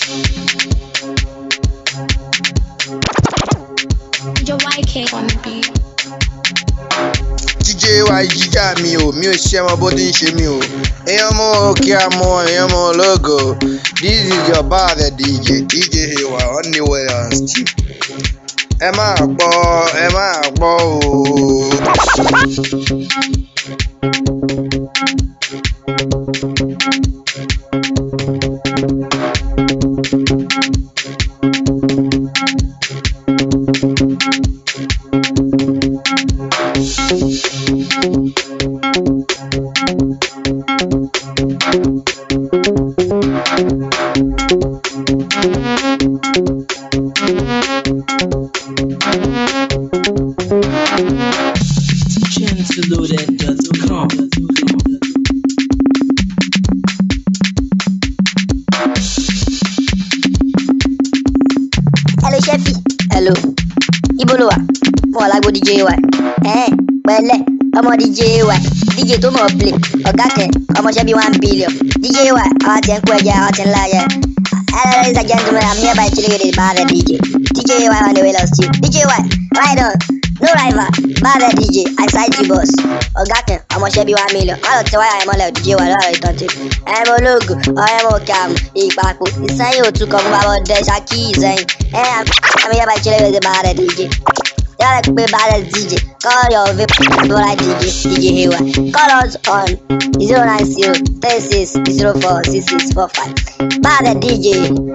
Your white cake on the beat. jíjẹ wa jíjà mi o mi ò ṣe ọmọ bó ti ń ṣe mi o èèyàn mọ òkè àmọ èèyàn mọ ológo this is your bar the dj dj hewa honeywell and steve ẹ máa gbọ́ ẹ máa gbọ́ o. Gentleloaded.com. hello ṣẹ́fì hello ibo ló wà mo wà lágbo dj wa ẹ̀ẹ́n pẹ̀lẹ́ ọmọ dj wa dj tó mọ̀ play ọ̀gá kẹ ọmọọṣẹ́ bíi one billion dj wa àwọn ti ń kó ẹja àwọn ti ń láyẹ hello ladies and gentlemen i'm here by chilling with the bad dj dj wa on the way lost you dj wa ride on no rival bad dj i side you boss ọ̀gá kẹ ọmọọṣẹ́ bíi one million wọ́n lọ tẹ wáyà ẹ̀ mọ́lẹ̀ dj wa lọ́rọ̀ ìtàn tí ẹ̀ mọ ológun ọ̀rẹ́ mọ òkè àmù ìpapò ìsẹ́yìn òtún kan fún bàbá ọdẹ ṣákì ìsẹ́yìn ẹ̀ i'm here by chilling with the bad dj. Y'all like play badass DJ. Call your VIP Dora DJ, DJ Hewa. Call us on 090 36 04 6645. Badass DJ.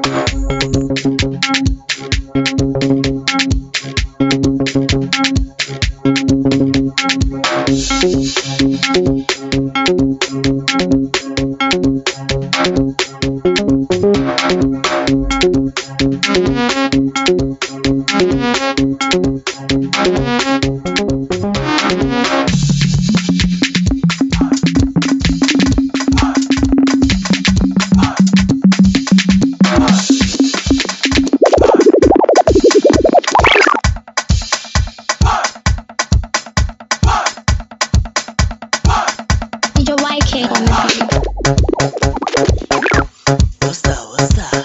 Your white cake on the beat. What's that? What's that?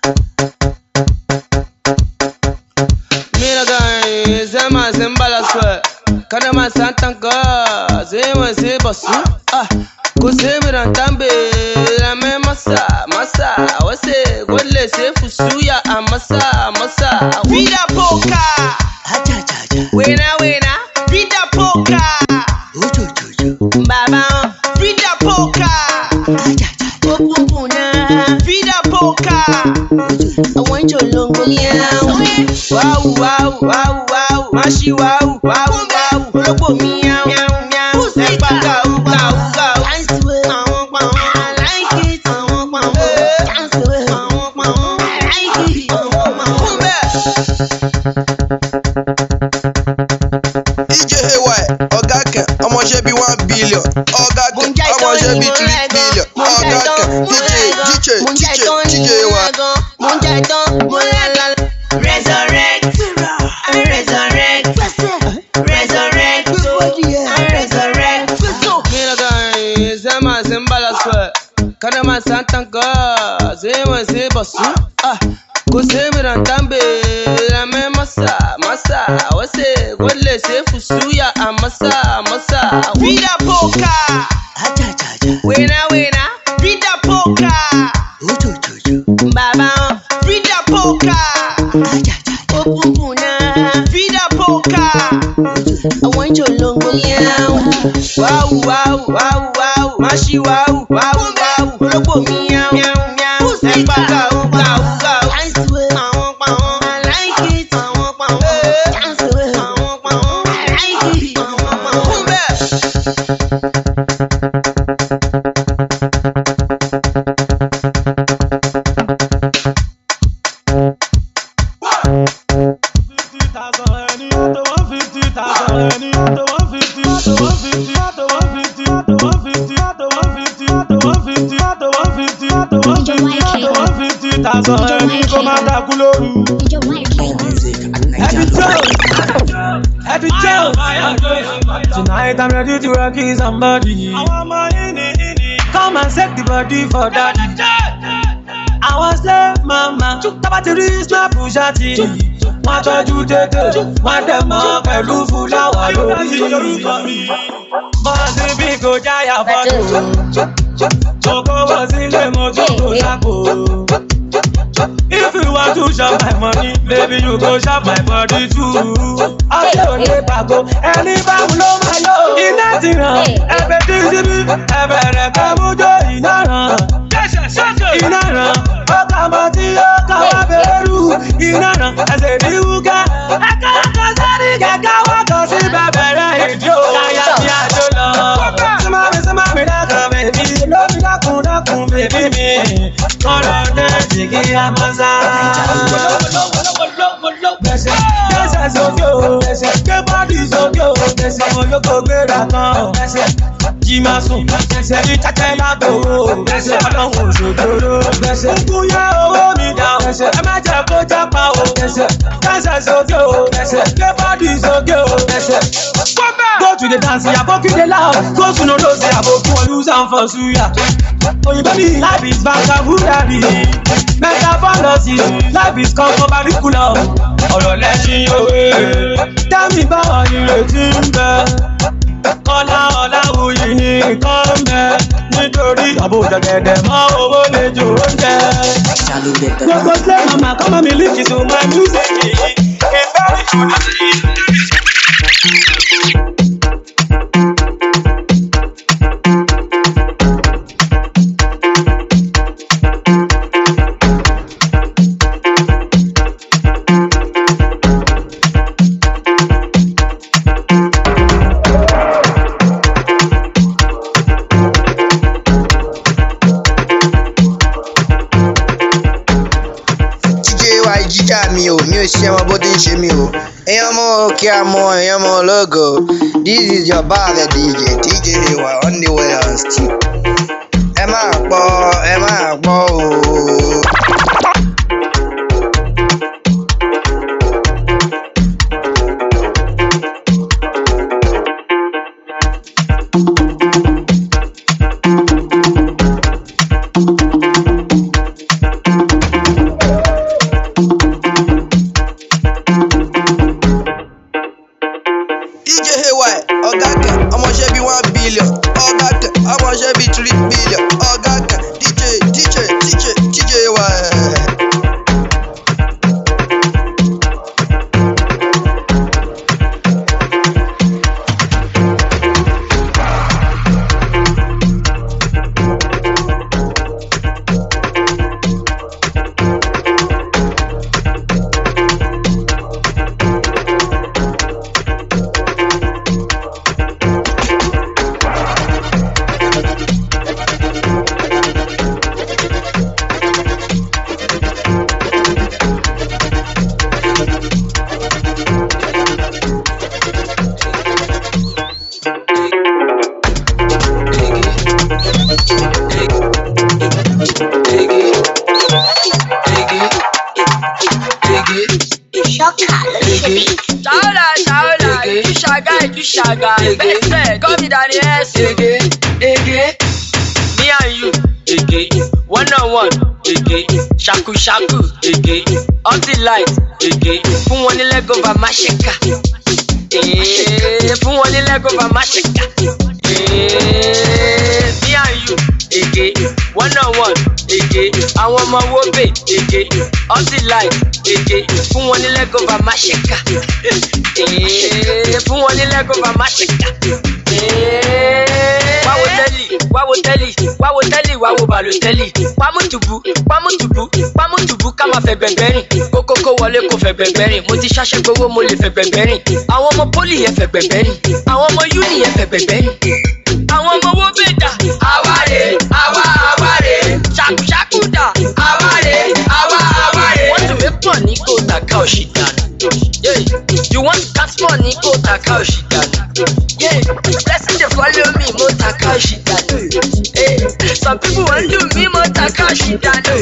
Mira guys, zema zimbala swe Kana ma santanka, zema se basu Ah, ko se miran tambe La me masa, masa Wase, gole se fusuya a masa, masa Vida poka, Ajajaja. wena wena Vida poka, Ojojojo. baba Vida poka, Ajajaja. opupuna Vida poka Ojojo. àwọn jòlóńgbò miau. wáwù wáwù wáwù wáwù máṣí wáwù wáwù wáwù ológbò miau miau ẹ̀pà gàù gàù gàù. àwọn pàwọn aláìkí àwọn pàwọn àwọn pàwọn aláìkí àwọn pàwọn. fún bẹ́ẹ̀. dj hewa ọ̀gá kan ọmọọṣẹ́ bíi one billion ọ̀gá kan ọmọọṣẹ́ bíi three billion ọ̀gá kan dj dj dj dj hewa. mo ń jẹ tán mo lálá. resurrect I resurrect resurrect I resurrect. Mira guys, zema zimbala swe kana ma santanka zema se basu ah ko se miran tambe la me masa masa wase gole se fusuya a masa masa vida poka Ajajaja. wena wena vida poka Ojojojo. baba vida poka Ajajaja. opupuna vida poka Ojojo. àwọn jòlóńgbò miau. wáwù wáwù wáwù wáwù máṣí wáwù wáwù wáwù ológbò miau miau miau ẹ̀pà gàù gàù gàù. àwọn pàwọn aláìkí àwọn pàwọn àwọn pàwọn aláìkí àwọn pàwọn. fún bẹ́ẹ̀. Your white cake. Music at Happy Nigeria. Joe. Happy Joe. Tonight I'm ready to rock you somebody. Come and set the body for daddy. I was love mama. máa tábà ti rí snap ṣáàtì wọ́n tọ́jú tètè wọ́n dẹ̀ mọ́ pẹ̀lú fúláwà lórí. bọ́ọ̀sì bí kò jáyà fọ́tò mo kówó sílé mo tún kó sápò. If you want to shop my money, baby you go shop my body too. Ọ̀sẹ̀ òde pàgọ́, ẹni bá wù ló máa lò. Iná ti ràn, ẹbẹ̀ tí síbí, ẹbẹ̀ rẹ̀ kẹ́ mújó iná ràn. Iná ràn, ó kà mọ́ tí ó kà wá bẹ̀rù. Iná ràn, ẹsẹ̀ ní wúkẹ́. Ẹ̀ka ẹ̀ka sẹ́ni kẹ̀kẹ́ wá kàn sí bẹ̀bẹ̀rẹ̀ ìdí o. Káyà ní àjò lọ. Símámi símámi dákun bèbí, lómi dákun dákun bèbí mi. Kọ́lọ̀ nẹ́ẹ̀tì kí a máa sá. Gbẹ̀sẹ̀ gbẹ̀sẹ̀ sókè o, gbẹ̀sẹ̀ gbé bọ́dì sókè o, gbẹ̀sẹ̀ mo yóò kó gbéra kan o, gbẹ̀sẹ̀ jí máa sùn, gbẹ̀sẹ̀ ní tẹ́tẹ́ lágbo o, gbẹ̀sẹ̀ ọlọ́run òṣòjòrò, gbẹ̀sẹ̀ kúkú yẹ owó mi dá o, gbẹ̀sẹ̀ ẹ má jẹ́ kó jápa o, gbẹ̀sẹ̀ gbẹ̀sẹ̀ sókè o, gbẹ̀sẹ̀ gbé bọ́dì sókè o, gbẹ̀sẹ̀. Go to the dance, aboki dey loud. Go to no dose, aboki wan use am for suya. Oyinbo ni life is vocabulary. Metaphology, life is kankan curriculum. Ọ̀rọ̀ lẹ́sìn òwe. Tẹ́mi báwọn ìrètí ń bẹ. Kọ́lá Ọláwuyì ní nǹkan ń bẹ. Nítorí àbò jẹ̀gẹ̀dẹ̀ mọ́ owó lè jò oúnjẹ. Gbogbo slay mama come on me link it to my music. It's very good. jíjẹ wa jíjà mi o mi ò ṣe ọmọ bó ti ń ṣe mi o èèyàn mọ kí a mọ èèyàn mọ lógo this is your bar the dj dj wa only on steam ẹ máa gbọ́ ẹ máa gbọ́ o. dj ay ọ̀gá kẹ ọmọọṣẹ́ bíi one billion ọ̀gá kẹ ọmọọṣẹ́ bíi three billion ọ̀gá kẹ dj dj dj dj ay. Shaola, Shaola, you shaga, you shaga. Best friend, call me Danny S. Ege, Ege, me and you, Ege, one on one, Ege, shaku shaku, Ege, all the light, Ege, fún wọn ní lẹ́gọ̀ọ́bà má ṣe kà. Eh, Fún wọn ní lẹ́gọ̀ọ́bà má ṣe kà. Eh, Me and you, Ege, one on one, Ege, àwọn ọmọ wo bè, Ege, all the light, Ege, fún wọn ní lẹ́gọ̀ọ́bà má ṣe kà. Eh, Fún wọn ní lẹ́gọ̀ọ́bà má ṣe kà. Eh, Wáwo tẹ́lì, wáwo tẹ́lì, wáwo tẹ́lì, wáwo bàlùtẹ́lì. Pámútùbù, pámútùbù, pámútùbù ká máa fẹ́ gbẹ̀gbẹ́ rìn. Kókókó wọlé kò fẹ́ gbẹ̀gbẹ́ rìn. Mo ti ṣáṣẹ́ gbowó mo lè fẹ́ gbẹ̀gbẹ́ rìn. Àwọn ọmọ pólì yẹn fẹ́ gbẹ̀gbẹ́ rìn. Àwọn ọmọ yúnì yẹn fẹ́ gbẹ̀gbẹ́ rìn. Àwọn ọmọ owó bèdà. Àwárè, àwa àwárè. Ṣàkúṣàkú dà. Àwárè, àwa àwárè. Wọ́n tún mí pọ̀ ní kò tàka òṣì dànù. Yeah. You want to dance more ní kò tàka òṣì dànù. Yeah. Blessing dey follow me mo tàka òṣì dànù. Hey. some people wan do me mo ta káàṣì dànù.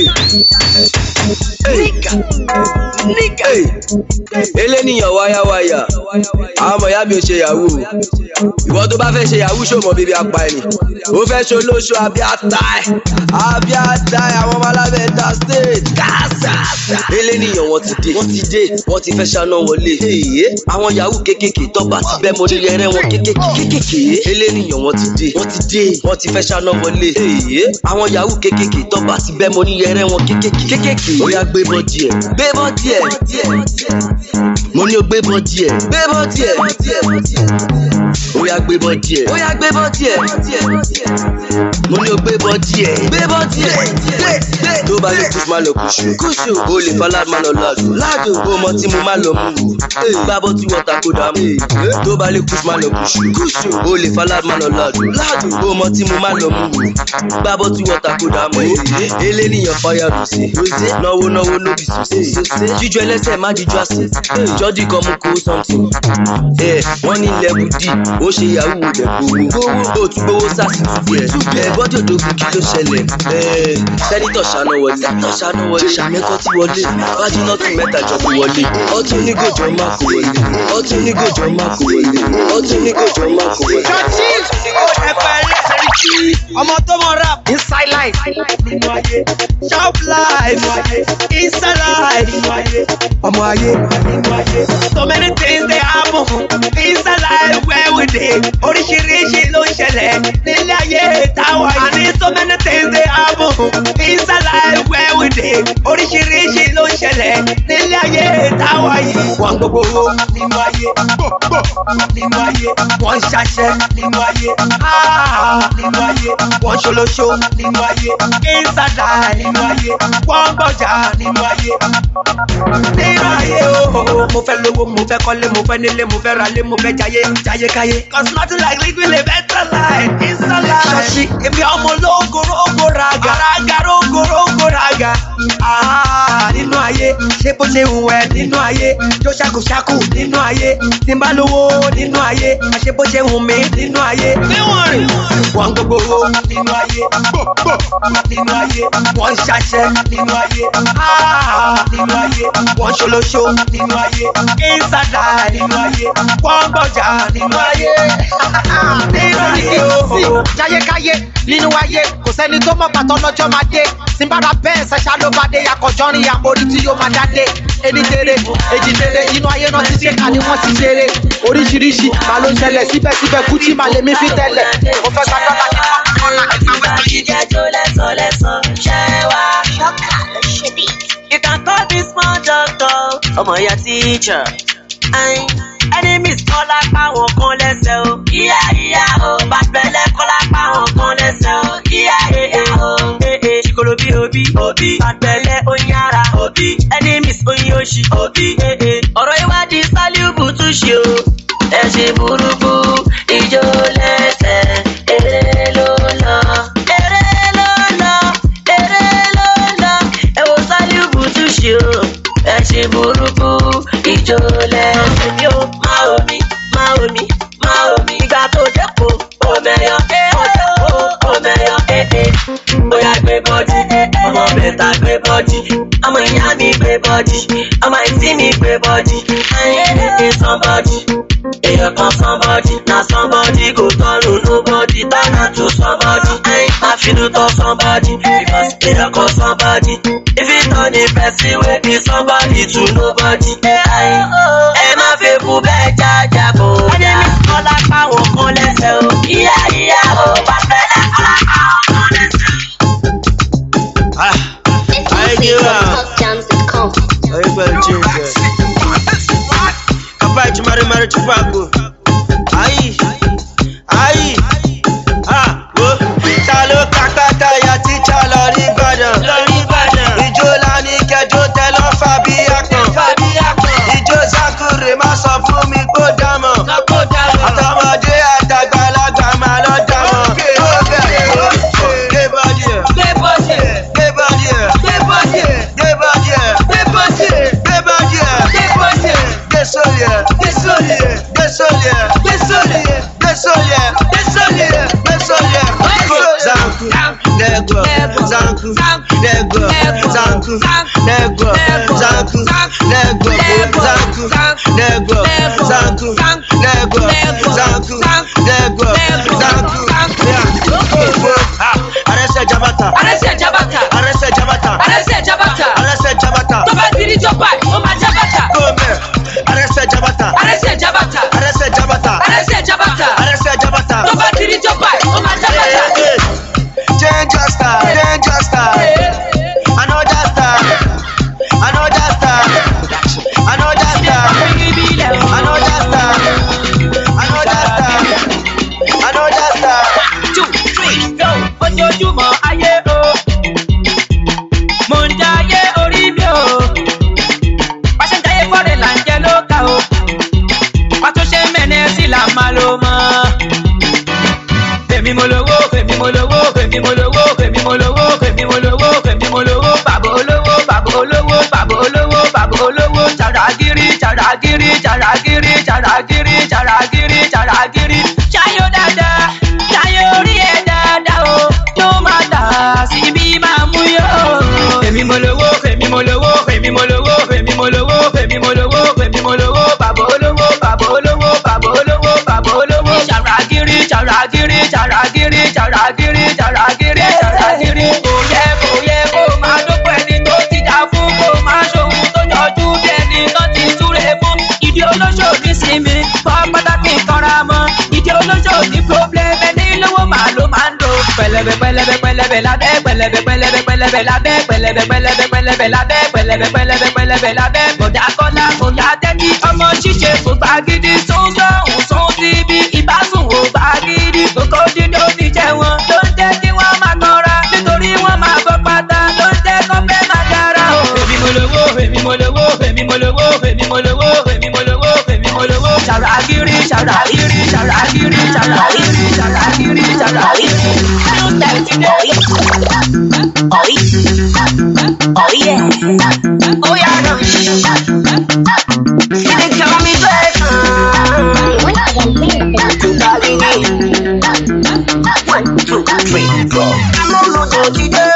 nígà nígà. eléníyàn wáyáwáyà àwọn ọmọ ìyá mi ò ṣe yahoo o. ìwọ tó bá fẹ́ ṣe yahoo ṣòmọ bíbí apá ẹni ó fẹ́ ṣe olóṣù abiata ẹ̀ abiata ẹ̀ àwọn ọmọ alábẹ́ ta state kásá. eléníyàn wọn ti dé wọn ti dé wọn ti fẹ́ ṣáná wọlé. èyí àwọn yahoo kékèké tọ́ba ti bẹ́ mo nílé ẹrẹ́ wọn kékèké kékèké. eléníyàn wọn ti dé wọn ti dé wọn ti fẹ́ ṣáná wọlé. èyí àwọn yahoo kékèké tọ́ba ti bẹ́ mo nílé ẹrẹ́ wọn kékèké kékèké. ó yá gbé bọ́ díẹ̀ gbé bọ́ díẹ̀ mo ní o gbé bọ́ díẹ̀ gbé bọ́ díẹ̀ ó yá gbé bọ́ díẹ̀ ó yá gbé bọ́ díẹ̀ mo ní o gbé bọ́ díẹ̀ gbé bọ́ díẹ̀ tó bá lè kúṣù má lọ kúṣù kúṣù o lè fa láàmú má lọ ládùn ládùn o mọ tí mo má lọ mú wò gbá bọ́ tí wọ́n ta kó dá mú tó bá lè kúṣù má lọ kúṣù kúṣù o lè fa láàmú má lọ ládùn ládùn o mọ tí mo má lọ mú wò gbá bọ́ tí wọ́n ta kó dá mú eléníyàn fáyà lùsì náwó náwó nóbì sùsì jíjọ ẹlẹ́sẹ̀ má jíjọ àsè jọ́dí kan mú kó something ẹ wọ́n ní level d ó ṣe yahoo dẹ̀ gbowó ó tún gbowó sars tiẹ̀ ẹ bọ́dọ̀ dogun kí ló ṣẹlẹ̀ ẹ sẹ́nitọ̀ ṣáná wọlé ṣáná wọlé ṣàmẹ́kọ́ tí wọlé fájínọ́tì mẹ́ta jọ kó wọlé ọtún onígòjọ́ má kó wọlé ọtún onígòjọ́ má kó wọlé ọtún onígòjọ́ má kó wọlé. ẹ̀fẹ̀ ẹlẹ́sẹ̀rí kí ọmọ tó mọ rap inside life nínú ayé sharp life nínú ayé inside life nínú ayé ọmọ ayé nínú ayé. so many things dey happen inside life where we dey oríṣiríṣi ló ń ṣẹlẹ̀ nílé ayé táwa yìí. àní so many things dey happen inside life where we dey oríṣiríṣi ló ń ṣẹlẹ̀ nílé ayé táwa yìí. wọ́n gbogbo owó nínú ayé nínú ayé wọ́n ń ṣaṣẹ́ nínú ayé ah, nínú ayé wọ́n ń ṣolóṣó nínú ayé ìsàdá nínú ayé wọ́n ń gbọ́jà nínú ayé nínú ayé ooo. mo fẹ́ lówó mo fẹ́ kọ́lé mo fẹ́ nílé mo fẹ́ ralé mo fẹ́ jayé jayé káyé. cause nothing like living a better life inside life. ṣọ́ọ̀ṣì èmi ọmọ ológo rógo raga raga rógo rógo raga. Ah, nínú ayé ṣé bó ṣe hùn ẹ nínú ayé jó ṣàkóṣàkó nínú ayé tí n bá lówó nínú ayé àṣé bó ṣe hùn mí nínú ayé. níwọ̀n rìn wọ́n gbogbo owó nínú ayé nínú ayé wọ́n ń ṣaṣẹ́ nínú ayé Ah, nínú ayé wọ́n ń ṣolóṣó nínú ayé ìsàdá nínú ayé wọ́n ń gbọ́jà nínú ayé nínú ayé ooo. jayékáyé nínú ayé kò sẹ́ni tó mọ̀ pàtó lọ́jọ́ máa dé tìǹbàrà bẹ́ẹ̀ ṣẹ̀ṣà ló bá dé akọ̀jọ́rin àmórí tí yóò máa dáde ẹni tere èjì tere inú ayé náà ti ṣèkà ni wọ́n ti ṣeré oríṣiríṣi màá ló ń ṣẹlẹ̀ síbẹ̀síbẹ̀ kúchí màá lè mí fi tẹ́lẹ̀ mo fẹ́ gba dọ́là kí wọ́n kọ́ ọ̀nà kí wọ́n wẹ̀ lóyún. Ìjẹ́jọ́ lẹ́sọ̀ lẹ́sọ̀ ṣẹ́ wá. You can call me small doctor. Ọmọ ìyá teacher. Ayin. Enemies kọ́ lápá wọn kan lẹ́sẹ̀ o. Ìyá ìyá o. Bàtẹ́lẹ̀ kọ́ lápá wọn kan lẹ́sẹ̀ o. Ìyá ìyá o. Ee ṣìkòlò bí òbí. Òbí. Bàtẹ́lẹ̀ oyin ara. Òbí. Enemies oyin oṣì. Òbí. Ee ọ̀rọ̀ ìwádìí sálíùbù tún ṣe o. Ẹ ṣe burúkú. Ìjó lẹ́sẹ̀. Eré ló lọ. Eré ló lọ. Eré ló lọ. Ẹ wo sálíùbù tún ṣe o. Ẹ ṣe burúkú. Ìjó lẹ́sẹ̀ mi ó. Má omi, má omi, má omi. Ìgbà tó dẹ́kun, òmẹ̀yọ, òdẹ́kun, òmẹ̀yọ, èdè. Bóyá gbé bọ́dì, ọmọ bẹ̀ta gbé bọ́dì. Ọmọ ìyá mi gbé bọ́dì, ọmọ ìtí mi gbé bọ́dì. Ayé èdè somebody. Èèyàn kan somebody, na somebody go turn to nobody, turn am to somebody. Ayé máa finú tọ́ somebody, because èèyàn kan somebody. If you turn a person wey be somebody to nobody. Ayé ẹ má fẹ́ kú bẹ́ẹ̀ jájà bò. Ẹni mi kọ́ lápá wọn kan lẹ́sẹ̀ o. Ìyá ìyá o, bàbá ẹ̀ kọ́ lápá wọn kan lẹ́sẹ̀ o. I give up. Jams.com. Ayé pẹ̀lú change ẹ̀. Kàfá ìjùmọ̀rẹ́ mẹ́rin tún fàgbò. Ayí, ayí, ah, wo. Ta ló kápá táyà tíjà lọ rí Ìbàdàn? Ìjó la ní kẹjọ tẹ lọ́ fà bí àpọ̀n. Ìjó Zakure má sọ fún mi kó dámọ̀. Àtọmọdé àtàgbàlagbà máa lọ dámọ̀. Gbé bọ́dì ẹ̀. Gbé bọ́dì ẹ̀. Gbé bọ́dì ẹ̀. Gbé bọ́dì ẹ̀. Gbé bọ́dì ẹ̀. Gbé bọ́dì ẹ̀. Gbé bọ́dì ẹ̀. Gbé bọ́dì ẹ̀. Gbé sórí ẹ̀. Gbé sórí ẹ̀. Gbé sórí zanku, negro, zanku, negro, zanku, negro, zanku, negro, zanku, negro, zanku. Arẹsẹ̀ jabata, Arẹ́sẹ̀ jábàtà. arẹsẹ̀ jabata, Arẹ́sẹ̀ jábàtà. arẹsẹ̀ jabata. Tó bá ti rí jọba, ó máa jábàtà. Gómẹ̀, arẹsẹ̀ jabata, Arẹ́sẹ̀ jábàtà. arẹsẹ̀ jabata, Arẹ́sẹ̀ jábàtà. arẹsẹ̀ jabata. Tó bá ti rí jọba, ó máa jábàtà. Change your style, change your style. Another style, another style, another style, another style, another style, another style. Two, three, go. Ojoojúmọ́ ayé o. Mo ń jayé orí mi o. Pàṣẹ jayé fọ́rẹ̀ là ń jẹ lóka o. Pàtó ṣe mẹ́nẹ́ sí là máa lo mọ́. Fèmí mo lówó, fèmí mo lówó, fèmí mo lówó, fèmí mo lówó, fèmí mo lówó, fèmí mo lówó. Bàbá olówó, bàbá olówó, bàbá olówó, bàbá olówó. Jàràgìrì, jàràgìrì, jàràgìrì, jàràgìrì, jàràgìrì, jàràgìrì. Ṣayó dáadáa, ṣayó orí ẹ̀ dáadáa o. Tó máa tà síbí máa mú yó. Fèmí mo lówó, fèmí mo lówó, fèmí mo lówó, fèmí mo lówó, fèmí mo lówó, fèmí mo lówó. Bàbá olówó, bàbá olówó, bàbá olówó, bàbá olówó. Jàràgìrì, jàràgìrì, jàràgìrì, jàràgìrì, jàràgìrì, jàràgìrì. Kò yẹ kò yẹ kó máa dúpọ̀ ẹni tó ti dà fún kó máa ṣòwò tó jọjú bí ẹni tó ti súre fún. Ìdí olóṣòdì sinmi, fọ́ pátákì kanra mọ́. Ìdí olóṣòdì problem ẹni lówó màá ló máa ń do. Pẹlẹbẹ pẹlẹbẹ pẹlẹbẹ lábẹ́ pẹlẹbẹ pẹlẹbẹ pẹlẹbẹ lábẹ́ pẹlẹbẹ pẹlẹbẹ pẹlẹbẹ lábẹ́ pẹlẹbẹ pẹlẹbẹ pẹlẹbẹ lábẹ́. Bọ̀dà kọ́lá kò yá tẹ́tí ọmọ ṣíṣe kò gbá gidi sóńsọ́ òun sóń síbi ìbásùn ò gbá gidi. Kókó dídó ti jẹ wọn ló ń jẹ́ kí wọ́n máa kanra nítorí wọ́n máa bọ́ pátá ló ń jẹ́ kó fẹ́ máa dára o. Èmi mo lówó, èmi mo lówó, èmi mo lówó, èmi mo lówó, èmi mo lówó, èmi mo lówó. Ṣàràgìrì, ṣàràgìrì, ṣàràgìrì, ṣàràgìrì, ṣàràgìrì, ṣàràgìrì. New style ti dé. Oh yeah, no. You dey call me person. What are the lyrics? One, two, three, go. I'm on the today.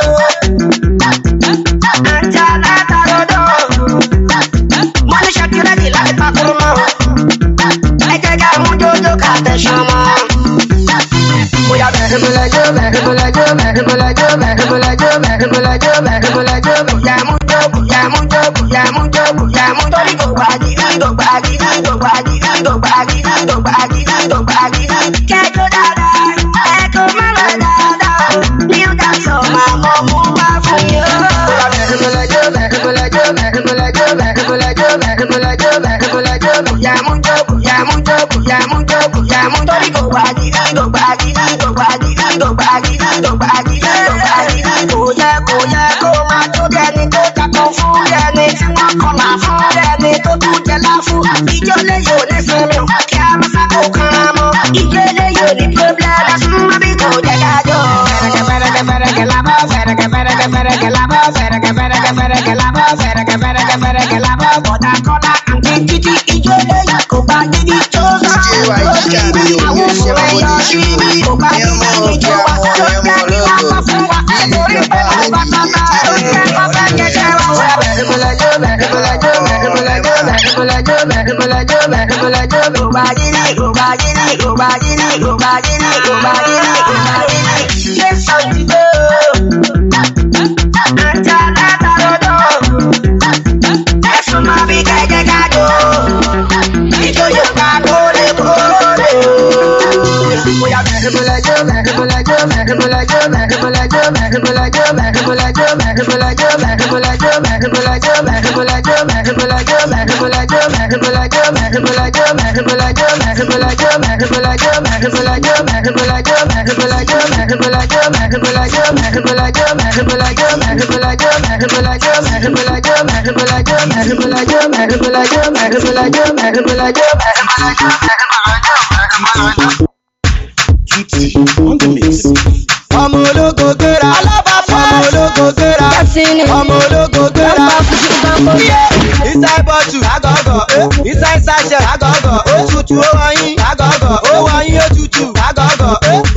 Ajá látàlọ́dọ̀. Mo ní ṣàkírẹ́tì láti pàkúrú mọ́. Ẹ jẹ́ ká mú jójó ká tẹ̀sán mọ́. Bóyá bẹ̀rẹ̀ mo lẹ́jọ́ bẹ̀rẹ̀ mo lẹ́jọ́ bẹ̀rẹ̀ mo lẹ́jọ́ bẹ̀rẹ̀ mo lẹ́jọ́ bẹ̀rẹ̀ mo lẹ́jọ́ bẹ̀rẹ̀ mo lẹ́jọ́ bóyá mú jó bóyá mú jó bóyá mú jó bóyá mú torí kò gbà gidi kò gbà gidi kò gbà gidi kò gbà gidi kò gbà gidi kò gbà gidi. Kẹ́jọ́ dáadáa ẹ̀kọ́ má lọ dáadáa ní ó dá sọ máa mọ mú wá fún yín. Bóyá bẹ̀rẹ̀ mo lẹ́jọ́ bẹ̀rẹ̀ mo lẹ́jọ́ bẹ̀rẹ̀ mo lẹ́jọ́ bẹ̀rẹ̀ mo lẹ́jọ́ bẹ̀rẹ̀ mo lẹ́jọ́ bẹ̀rẹ̀ mo lẹ́jọ́ bóyá mú jó bóyá mú jó bóyá mú jó bóyá mú torí kò gbà gidi kò gbà gidi kò gbà gidi kò gbà gidi kò gbà gidi kò gbà gidi. Kò yẹ kò yẹ kó máa tó dẹni tó takọ fún ẹni tí wọ́n kọlà fún ẹni tó tún jẹ láfún. Ìjọ lè yóò ní sinmi kí a máa sábò kan mọ́. Ìjọ lè yóò ní pírọ́blẹ́mù súnmọ́ bí kò jẹ́ dájọ́. Fẹ̀rẹ̀kẹ̀ fẹ̀rẹ̀kẹ̀ fẹ̀rẹ̀kẹ̀ lábọ́ fẹ̀rẹ̀kẹ̀ fẹ̀rẹ̀kẹ̀ fẹ̀rẹ̀kẹ̀ lábọ́ fẹ̀rẹ̀kẹ̀ fẹ̀rẹ̀kẹ̀ fẹ̀rẹ̀kẹ̀ lábọ́ fẹ̀rẹ̀kẹ̀ fẹ̀rẹ̀kẹ̀ fẹ̀rẹ̀kẹ̀ lábọ́. Bọ̀dà kọ́lá àǹtí títí ìjọ lè yóò kó bá gidi tó sọ. DJ wa ìjà mi ò ní ṣe mọ́ bó ti ṣe o. Ẹyọ mọ òkè àmọ́ ẹyọ mọ ológo. Dídì ìjọba mi nìyí. ọmọ ológo gbéra ọmọ ológo gbéra ọmọ ológo gbéra inside bottle agọgọ eh. inside sachet agọgọ ó tutù ó wọnyí agọgọ ó wọnyí ó tutù agọgọ eh.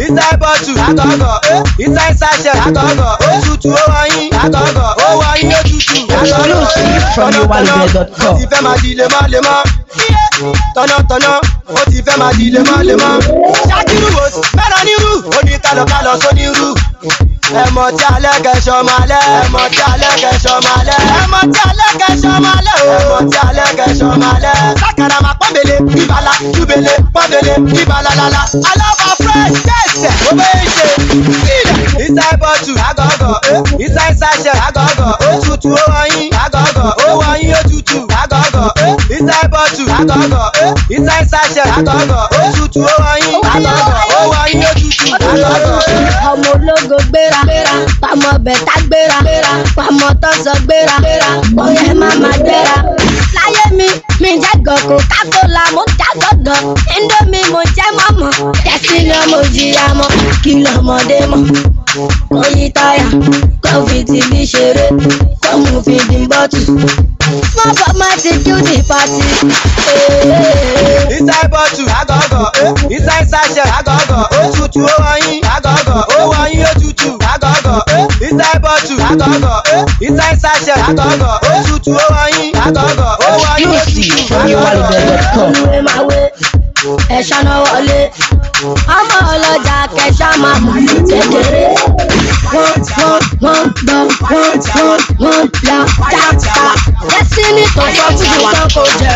inside bottle àgọ́gọ́ inside sachet àgọ́gọ́ ó tutù ó wọ̀nyí àgọ́gọ́ ó wọ̀nyí ó tutù àgọ́gọ́ from yowalube.com. ó ti fẹ́ máa di lemọ́lemọ́ tọ́nàtọ́nà ó ti fẹ́ máa di lemọ́lemọ́ ṣáàkiri wò sí mẹ́rọ nírú ó ní kálọ̀kálọ̀ sónírú ẹmọ tí alẹ́ kẹsàn máa lẹ́ ẹmọ tí alẹ́ kẹsàn máa lẹ́ ẹmọ tí alẹ́ kẹsàn máa lẹ́ ẹmọ tí alẹ́ kẹsàn máa lẹ́ sákàrà máa pọ́nbele bíbala júbele pọ́nbele bíbala lala alábà fresh tẹ̀sẹ̀ ó bẹ́ẹ̀ ṣe sílẹ̀ inside bottle àgọ́gọ́ inside sachet àgọ́gọ́ ó tutù ó wọ̀nyí àgọ́gọ́ ó wọ̀nyí ó tutù àgọ́gọ́ inside bottle àgọ́gọ́ inside sachet àgọ́gọ́ ó tutù ó wọ̀nyí àgọ́gọ́ ó wọ̀nyí ó tutù àgọ́gọ́. ọmọ ológo gbéra pàmò bẹ̀tà gbéra pàmò tọ́sọ gbéra ọ̀rẹ́ màmá gbéra. láyé mi mi jẹ́ gọ̀kọ̀ kákólà mo já gọ̀gàn indomie mo jẹ́ mọ́mọ́ tẹ̀sí ni mo jìyà mọ́ kí lọ́mọdé mọ́ kò yí táyà kò fi tìbí ṣeré kò mú fi dín bọ́tù. Small but mighty beauty party. inside bottle àgọ́gọ́ inside sachet àgọ́gọ́ ó tutù ó wọ̀nyí àgọ́gọ́ ó wọ̀nyí ó tutù àgọ́gọ́ inside bottle àgọ́gọ́ inside sachet àgọ́gọ́ ó tutù ó wọ̀nyí àgọ́gọ́ ó wọ̀nyí ó tutù from àgọ́gọ́. yowalube.com. ìwé máa wé ẹ̀ṣọ́ náà wọlé ọmọ ọlọ́jà kẹṣà máa mú ní kékeré wọ́n wọ́n wọ́n gbọ́ wọ́n wọ́n wọ́n la jápa destiny tó sọ fún mi tán kò jẹ.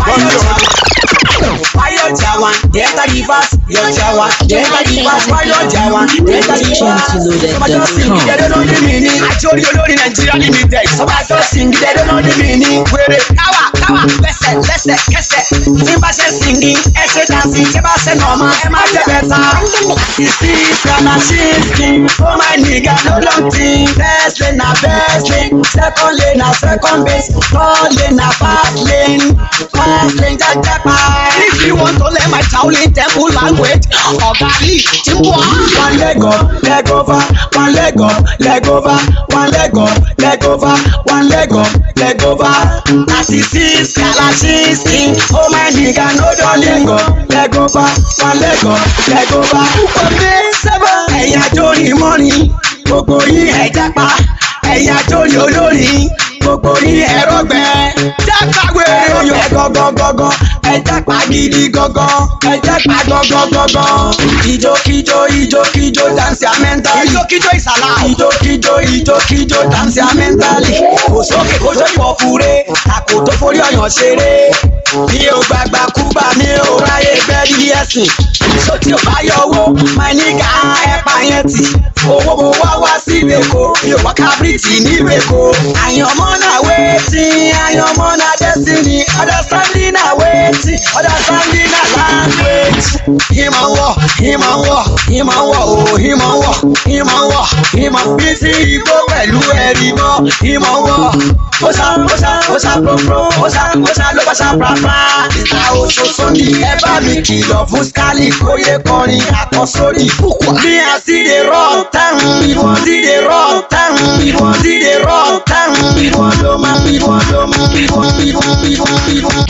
Wáyọ̀ Jawan, Delta Rivers, Yọ̀ Jawan, Delta Rivers, Wáyọ̀ Jawan, Delta Rivers. Sọ́bàjọ́ sìn gídẹ́ ló ní mi ní. Àjọrí olórí Nàìjíríà limited. Sọ́bàjọ́ sìn gídẹ́ ló ní mi ní. Wèrè káwà káwà lẹ́sẹ̀ lẹ́sẹ̀ kẹsẹ̀. Ní bá ṣe sìngì, ẹ ṣe dànsì, ṣé bá ṣe nọ̀ọ́mà, ẹ má jẹ bẹ́ta. Ìsí ìsìlámà ṣí skin, ó máa nìga ló ló ń tin. First lane na first lane, second lane na second base, third lane na fast lane, fast lane jẹjẹpa. If you want to learn my Shaolin temple language, ọ̀gá Lee ti wá. One leg up, leg over, one leg up, leg over, one leg up, leg over, one leg up, leg over. Thirty-six Kalashisi, oh my nigga no don leg up, leg over, one leg up, leg over. Òde sẹ́fẹ̀ ẹ̀yà jóni mọ́ni, gbogbo yín ẹ̀ jápa, ẹ̀yà jóni olórin, gbogbo yín ẹ̀rọ gbẹ. Jápa wèrè oyè gọ́gọ́gọ́gọ́, ẹ̀ jápa gidi gọ́gọ́, ẹ̀ jápa gọ́gọ́gọ́gọ́. Ijókijó ijókijó dansi amẹ́ntálì. Ijókijó ìsàlá. Ijókijó ijókijó dansi amẹ́ntálì. Kò sókè kó tó pọ̀ fure, àkó tó forí ọ̀yàn ṣeré. Mi ò gbàgbà kúgbà mi ò ráyè gbẹ́rí ẹ̀sìn. Ìṣó tí ò bá yọ owó, máa ní ká ẹ̀pà yẹn tì. Owó mo wá wá sí Ìbèkó, mi ò wá kábírìtì ní Ìbèkó. Àyànmọ́ náà wetin, àyànmọ́ náà destiny, understanding náà wetin, understanding náà language. Ìmọ̀ wọ̀, ìmọ̀ wọ̀, ìmọ̀ wọ̀ o, ìmọ̀ wọ̀, ìmọ̀ wọ̀, ìmọ̀ bí sí igbó pẹ̀lú ẹ̀rí mọ́, ìmọ̀ wọ̀. Ó ṣá, ó ṣá, ó ṣá pòpò, ó ṣá, ó ṣá ló bá ṣá prapra. Ìta òṣoṣo ni ẹ bá mi kìlọ̀ fún Skali kóyè kọrin àkọsórí. Bí a sì lè rọ̀ táwọn, ìwọ̀n sì lè rọ̀ táwọn, ìwọ̀n sì lè rọ̀ táwọn, ìwọ̀n ló máa, ìwọ̀n ló máa, ìwọ̀n, ìwọ̀n, ìwọ̀n, ìwọ̀n.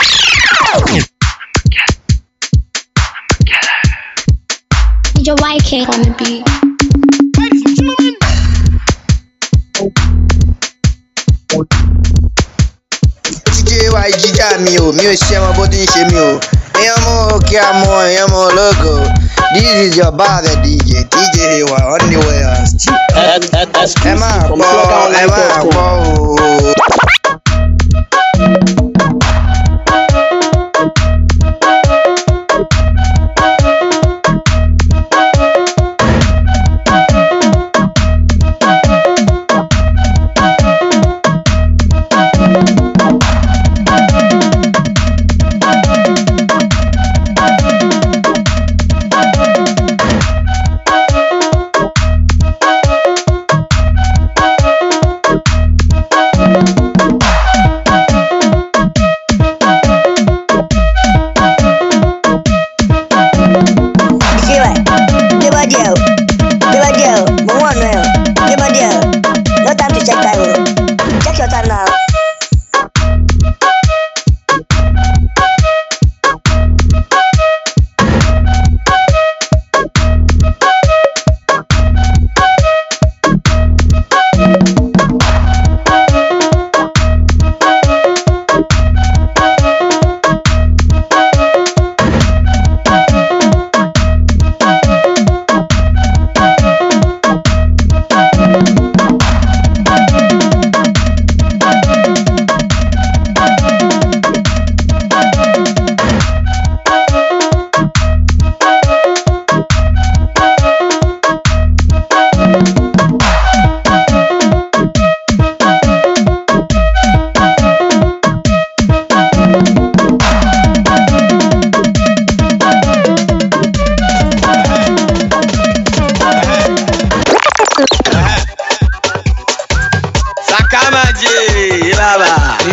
Your YK on the beat. jíjẹ wa jíjà mi o mi ò ṣe ọmọ bó ti ń ṣe mi o èèyàn mọ òkè àmọ èèyàn mọ ológo this is your bad dj dj wa anywhere ẹ máa gbọ́ ẹ máa gbọ́ o.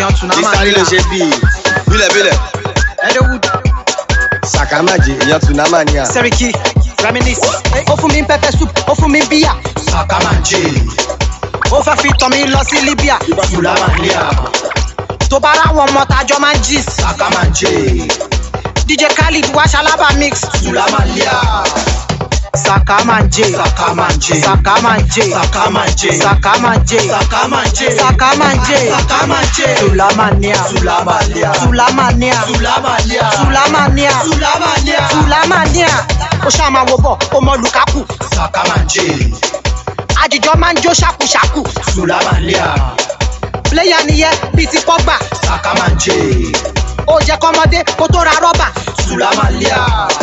èèyàn tún náà máa ìsáré ló ṣe bíi bílẹ̀ bílẹ̀ Edewood, sàkámàjì èèyàn tún náà máa níyà. Seriki, Reminisce. Ó fún mi ń pepper soup, ó fún mi ń bíyà. Sakamanje, Ó fẹ́ fi tàn mí lọ sí Libya. Sulamalia, Tó bá ráwọn ọmọ tájọ́ máa ń gist. Sakamanje, DJ Khalid wá ṣalábà mix. Sulamalia, Sakamanje. Sakamanje, Sakamanje. Sakamanje, Sakamanje. Sakamanje, Sakamanje. Sakamanje, Sulamania. Sulamalia, Sulamania. Sulamalia, Sulamania. Sulamalia, Sulamania. Ó ṣáà máa wo bọ̀, ó mọ Lukaku. Sakamanje, Àjìjọ máa ń jó ṣàkúṣàkú. Sulamalia, Pléyà nìyẹn bíi ti Pọ́gbà. Sakamanje, Ó jẹ́ kọ́mọdé kó tó ra rọ́bà. Sulamalia,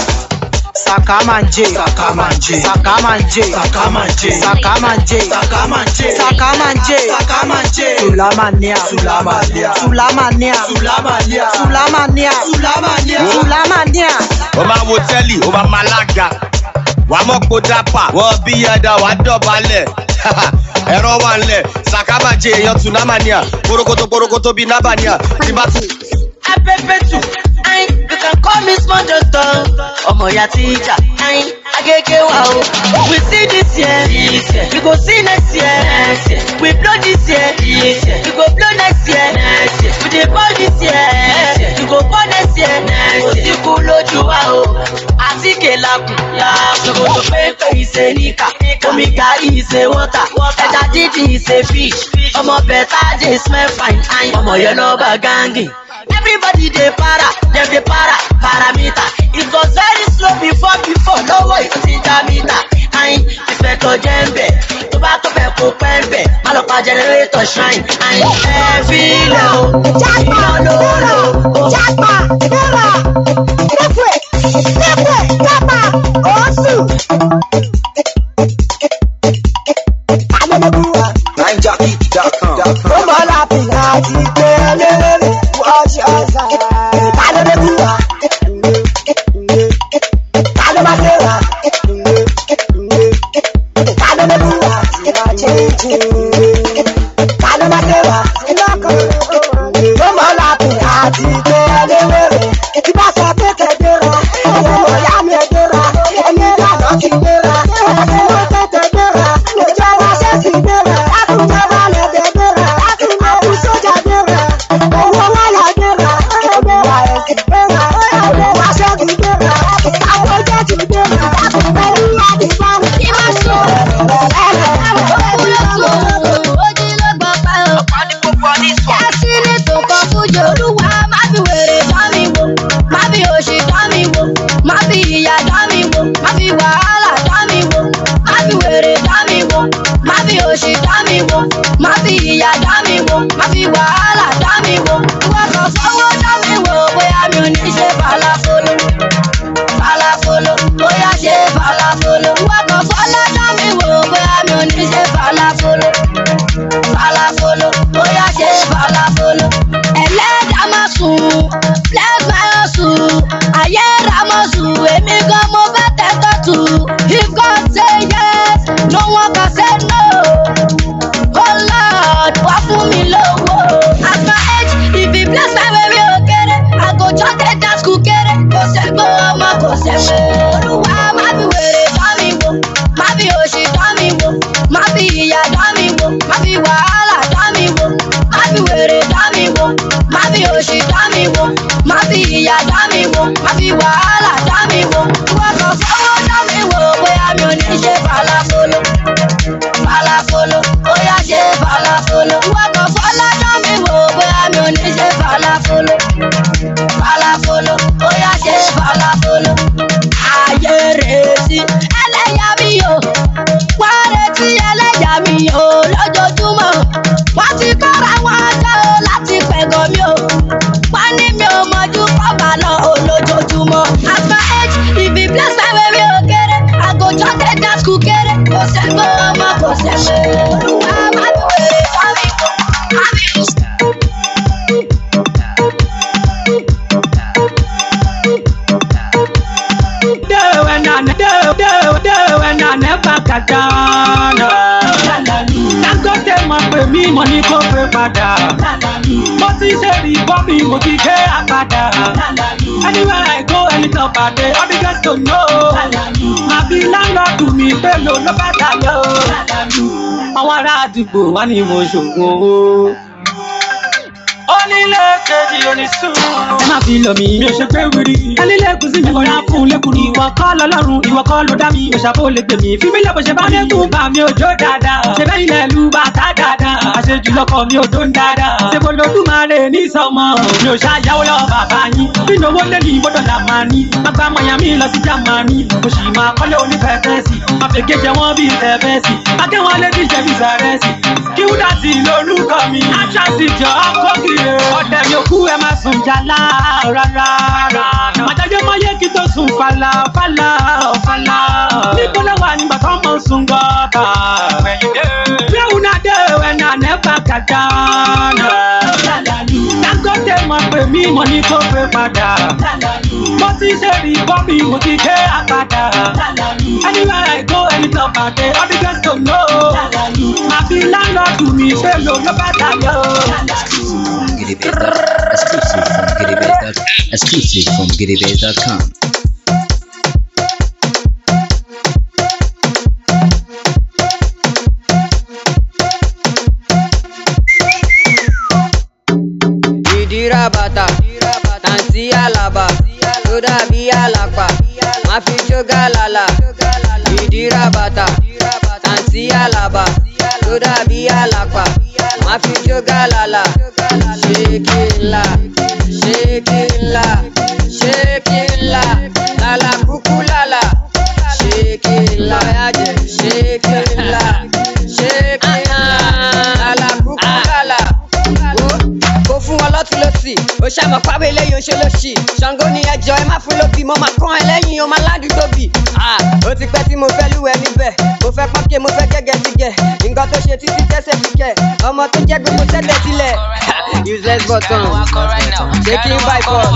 Sakamanje. Sakamanje, Sakamanje. Sakamanje, Sakamanje. Sakamanje, Sakamanje. Sakamanje, Sulamania. Sulamalia, Sulamania. Sulamalia, Sulamania. Sulamalia, Sulamania. ó máa wo tẹ́lì ó máa máa lága wàá mọ̀ pé ó dápà wọ́n bí yàda wàá dọ̀bálẹ̀ ẹ̀rọ wà ńlẹ̀ sàkámàjẹ èèyàn tún náà máa níyà kórókótó kórókótó bíi nábàníà tí bá tún. Apepetu, ayin, you can call me small doctor. Ọmọ ya teacher, ayin, agege wa o. We see this year, we go see next year. We blow this year, we go blow next year. We dey ball this year, we go ball next year. Kò sí kú lójú wa o. Àtíkè lakùn, ṣòkòtò pépé ìṣe níkà. Omi gàrí ìṣe wọ́tà. Ẹja dídì ìṣe fish. Ọmọ bẹ̀tà dey smell fine. Ayin, ọmọ yẹn náà bá gángì. Everybody dey para, dem dey para, parameter. It was very slow before before, lọ́wọ́ ìtò ti já mítà. Ayin, ìfẹ̀tọ̀ jẹ́ ń bẹ̀, tó bá tó bẹ̀ kó pẹ́ ń bẹ̀, má lọ pa generator shrine. Ayin, ẹ fi ilẹ̀ o, iná ló lò ó. Japa, Dera, Lepe, Lepe, Japa, Osu. Adelebuwa, NineJockey.com. ó mọ láti láti gbé lérè wọ́ọ̀ṣì ọ̀sà. Adelebuwa, Kálọ́ máa ṣe wá. Adelebuwa, ìwà jíjì. Kálọ́ máa ṣe wá. Ó mọ láti láti gbé lérè. Tí bá sọ pé kẹ̀dẹ́ra, ọmọ ọ̀yá mi ẹ̀dẹ́ra, ẹni ìlànà ti dẹ́ra. Ẹni wọ́n tètè dẹ́ra, lójú ọwọ́ ṣẹ́ sì dẹ́ra. Lákùnjẹ́ wà lẹ́dẹ̀ dẹ́ra, àkùn sójà dẹ́ra. Owó wà là dẹ́ra, ẹ̀dẹ́ra ẹ̀sìn dẹ́ra. Ẹ̀dẹ́ra ṣẹ́gun dẹ́ra, àwọn jẹ́jì dẹ́ra. Pẹ̀lú àdìbá, kí má sọ. Ọ̀pá ní gbogbo ọdún sọ. Olúwa má fi wèrè dán mi wò, má fi òṣì dán mi wò, má fi ìyà dán mi wò, má fi wàhálà dán mi wò, má fi wèrè dán mi wò, má fi òṣì dán mi wò, má fi ìyà dán mi wò, má fi wàhálà dán mi wò. Ìwọ kan fọwọ́ dán mi wò, bóyá mi ò ní ṣe falafolo. Falafolo, bóyá ṣe falafolo. Ìwọ kan fọlọ́ dán mi wò, bóyá mi ò ní ṣe falafolo falafolo bóyá ṣe falafolo. ẹlẹ́dàá máa sùn bless my hustle ayé ra máa sùn èmi gan mo fẹ́ tẹ́tọ́ tù. if God say yes no one can say no. oh lord wá fún mi lówó. at my age if he bless my baby òkèrè i go just dey dance kúkéré. kò sẹ́gbọ́ ọmọ kò sẹ́gbọ́. olúwa má fi wèrè dán mi wò má fi òṣì dán mi wò má fi ìyà dán mi wò má fi wàhálà dán mi wò má fi wèrè dán mi wò má fi òṣì dán mi wò má fi ìyà dán mi wò má fi wàhálà dán mi wò ìwọ kan fọwọ́ dán mi wò bóyá mi ò ní ṣe falafolo falafolo bóyá ṣe falafolo ìwọ kan fọlọ́ dán mi wò bóyá mi ò ní ṣe falafolo falafolo bóyá ṣe falafolo ayé retí ẹlẹ́yà mi o wá retí ẹlẹ́yà mi o lójoojúmọ́ wọ́n ti kára wọn jẹ́ o láti pẹ̀gọ́ mi o wọ́n ní mi ò mọ̀jú kọ́ba lọ o lójoojúmọ́ at my age if he bless my baby o kéré i go just dey dance kú kéré kò sẹ́gbọ́ ọmọ kò sẹ́gbọ́ olúwa má mi wèrè sáré kò má mi ò sí. Dangote mọ̀ pé pè mí mo ní kó pé padà. mo ti ṣe rí bọ́ mi mo ti ké àpàdà. anywhere I go anytime pàdé all the girls to know. màbí láńlọ́ọ̀dù mi pẹ̀lú ló bá dayọ̀. àwọn ará àdúgbò wá ní mo ṣògùn owó onílé kejì onísùn. ẹ má fi lọ mi mi ò ṣe pé wíri. ẹlílé kùsì mi kọ̀ọ̀rọ̀ fún lẹ́kùn ni ìwọ kọ́ lọ́lọ́run ìwọ kọ́ ló dá mi òṣàbò lè gbè mí. fífi lẹ́kùn ṣe bá lẹ́kùn bá mi ò jó dáadáa. ṣe bẹ́ẹ̀ ilẹ̀ lu bàtà dáadáa. àṣejù lọkọ mi ò tó ń dáadáa. ṣe mo lọ́dún máa lè ní sọmọ. mi ò ṣàyàwó lọ bàbá yín. bí ìnáwó lé ní gbọ́dọ̀ là máa ní. àgbà Miami lọ sí Jámánì. mo sì máa kọ́lé onífẹ̀ẹ́fẹ́sì. máa fèké jẹ wọ́n bí tẹ̀fẹ́sì. akẹ́wọ̀n lé ní jẹ̀bi sàrẹ́sì. kí wúdà sí lórúkọ mi. àṣàṣì jọ ọkọ̀ kiri ọ̀dẹ̀ yòókù ẹ máa sùn jàlá rárá. Màjájọ́ máa yẹ kí tó sùn fàlà fàlà fàlà. Níbo ló wà nígbà tó mọ̀ sùn gọ́tà? Bẹ́ẹ̀ náà dé ẹ̀nà nẹ́fà kàdá. Dangote mọ̀ pé mí mo ní kó pé padà. Mo ti ṣe rí bọ́mì mo ti ké àpàdà. Anywhere I go anytime pàdé all the girls to know. Màbí láńlọ́ọ̀dù mi ṣe lò ló bá dayọ̀. Exclusive from GiddyBase.com. ìdíra bàtà tàǹtí àlàbà tó dàbí àlàpà má fi jógà lálà ìdíra bàtà tàǹtí àlàbà tó dàbí àlàpà má fi jógà lálà ṣéèkì ńlá ṣéèkì ńlá ṣéèkì ńlá lálà kúkú lálà ṣéèkì ńlá ṣéèkì ńlá ṣéèkì ńlá lálà kúkú lálà kò fún wọn lọ́tún lọ́sì ó ṣàmọ̀ pábẹ́ eléyìí ó ṣe lọ́sì ṣàngó ni ẹjọ́ ẹ má fún lóbi mo máa kán ẹ lẹ́yìn o máa ládùúgbò bì. ó ti pẹ́ tí mo fẹ́ lúwẹ̀ níbẹ̀ mo fẹ́ pọ́nkẹ́ mo fẹ́ gẹ́gẹ́ ti gẹ̀ nǹkan tó ṣe títí tẹ́sẹ̀ fi kẹ̀ ọmọ tó jẹ́ gbogbo tẹ́lẹ̀ sílẹ̀. useless button shaking by force.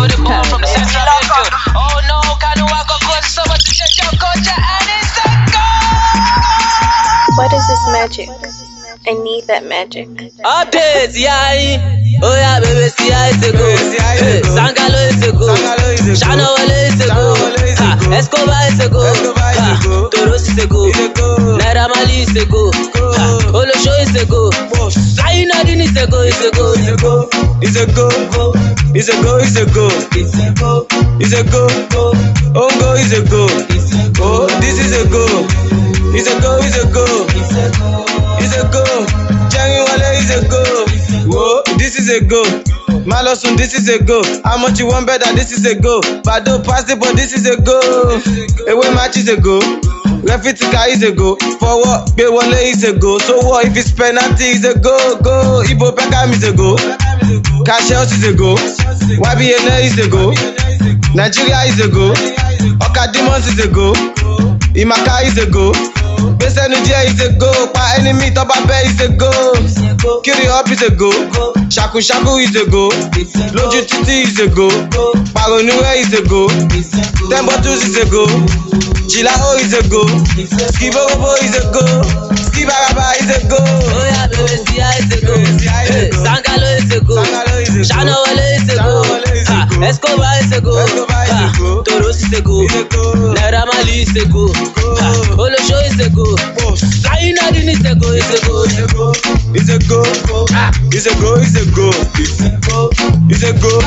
What is this magic? I need that magic. Updates, yeah. Oh yeah, baby, see how it's a go. Hey, Sangalo is a go. Shana Wale is a go. Ha, Escobar is a go. Ha, Toros is a go. Naira Mali is a go. Ha, Olosho is a go. Flying Nadine is a go. Is a go. Is a go. Is a go. Is a go. Is a go. Is a go. Is a go. Ongo is a go. Oh, this is a go. Is a go. Is a go. Is a go. Jerry Wale is a go. Whoa, this is a go. Malosun, this is a go. How much you want better? This is a go. Bado pass it, but this is a go. Away match is a go. Refitika is a go. Forward, Bewale is a go. So what if it's penalty? Is a go, go. Ibo Pekam is a go. Cash is a go. YBNA is a go. Nigeria is a go. Oka Demons is a go. Imaka is a go. Gbèsènu díẹ̀ is a go. Pa enemy tọ́ba bẹ́ is a go. Kiri up is a go. Ṣàkúṣàkú is a go. Lójú títí is a go. Pàrọ̀nùwẹ̀ is a go. Ten bottles is a go. Jìláhó is a go. Skiborobo is a go. Skibaraba is a go. Oya bẹ̀rẹ̀ sí à is a go. Hey, Sangalo is a go. Ṣáná wọlé is a go. Ha, Escobar is a go. Ha, Toros is a go. Naira Mali is a go. Ha, Olosho is a go. Flying Nadine is a go. Is a go. Is a go. Is a go. Is a go. Is a go.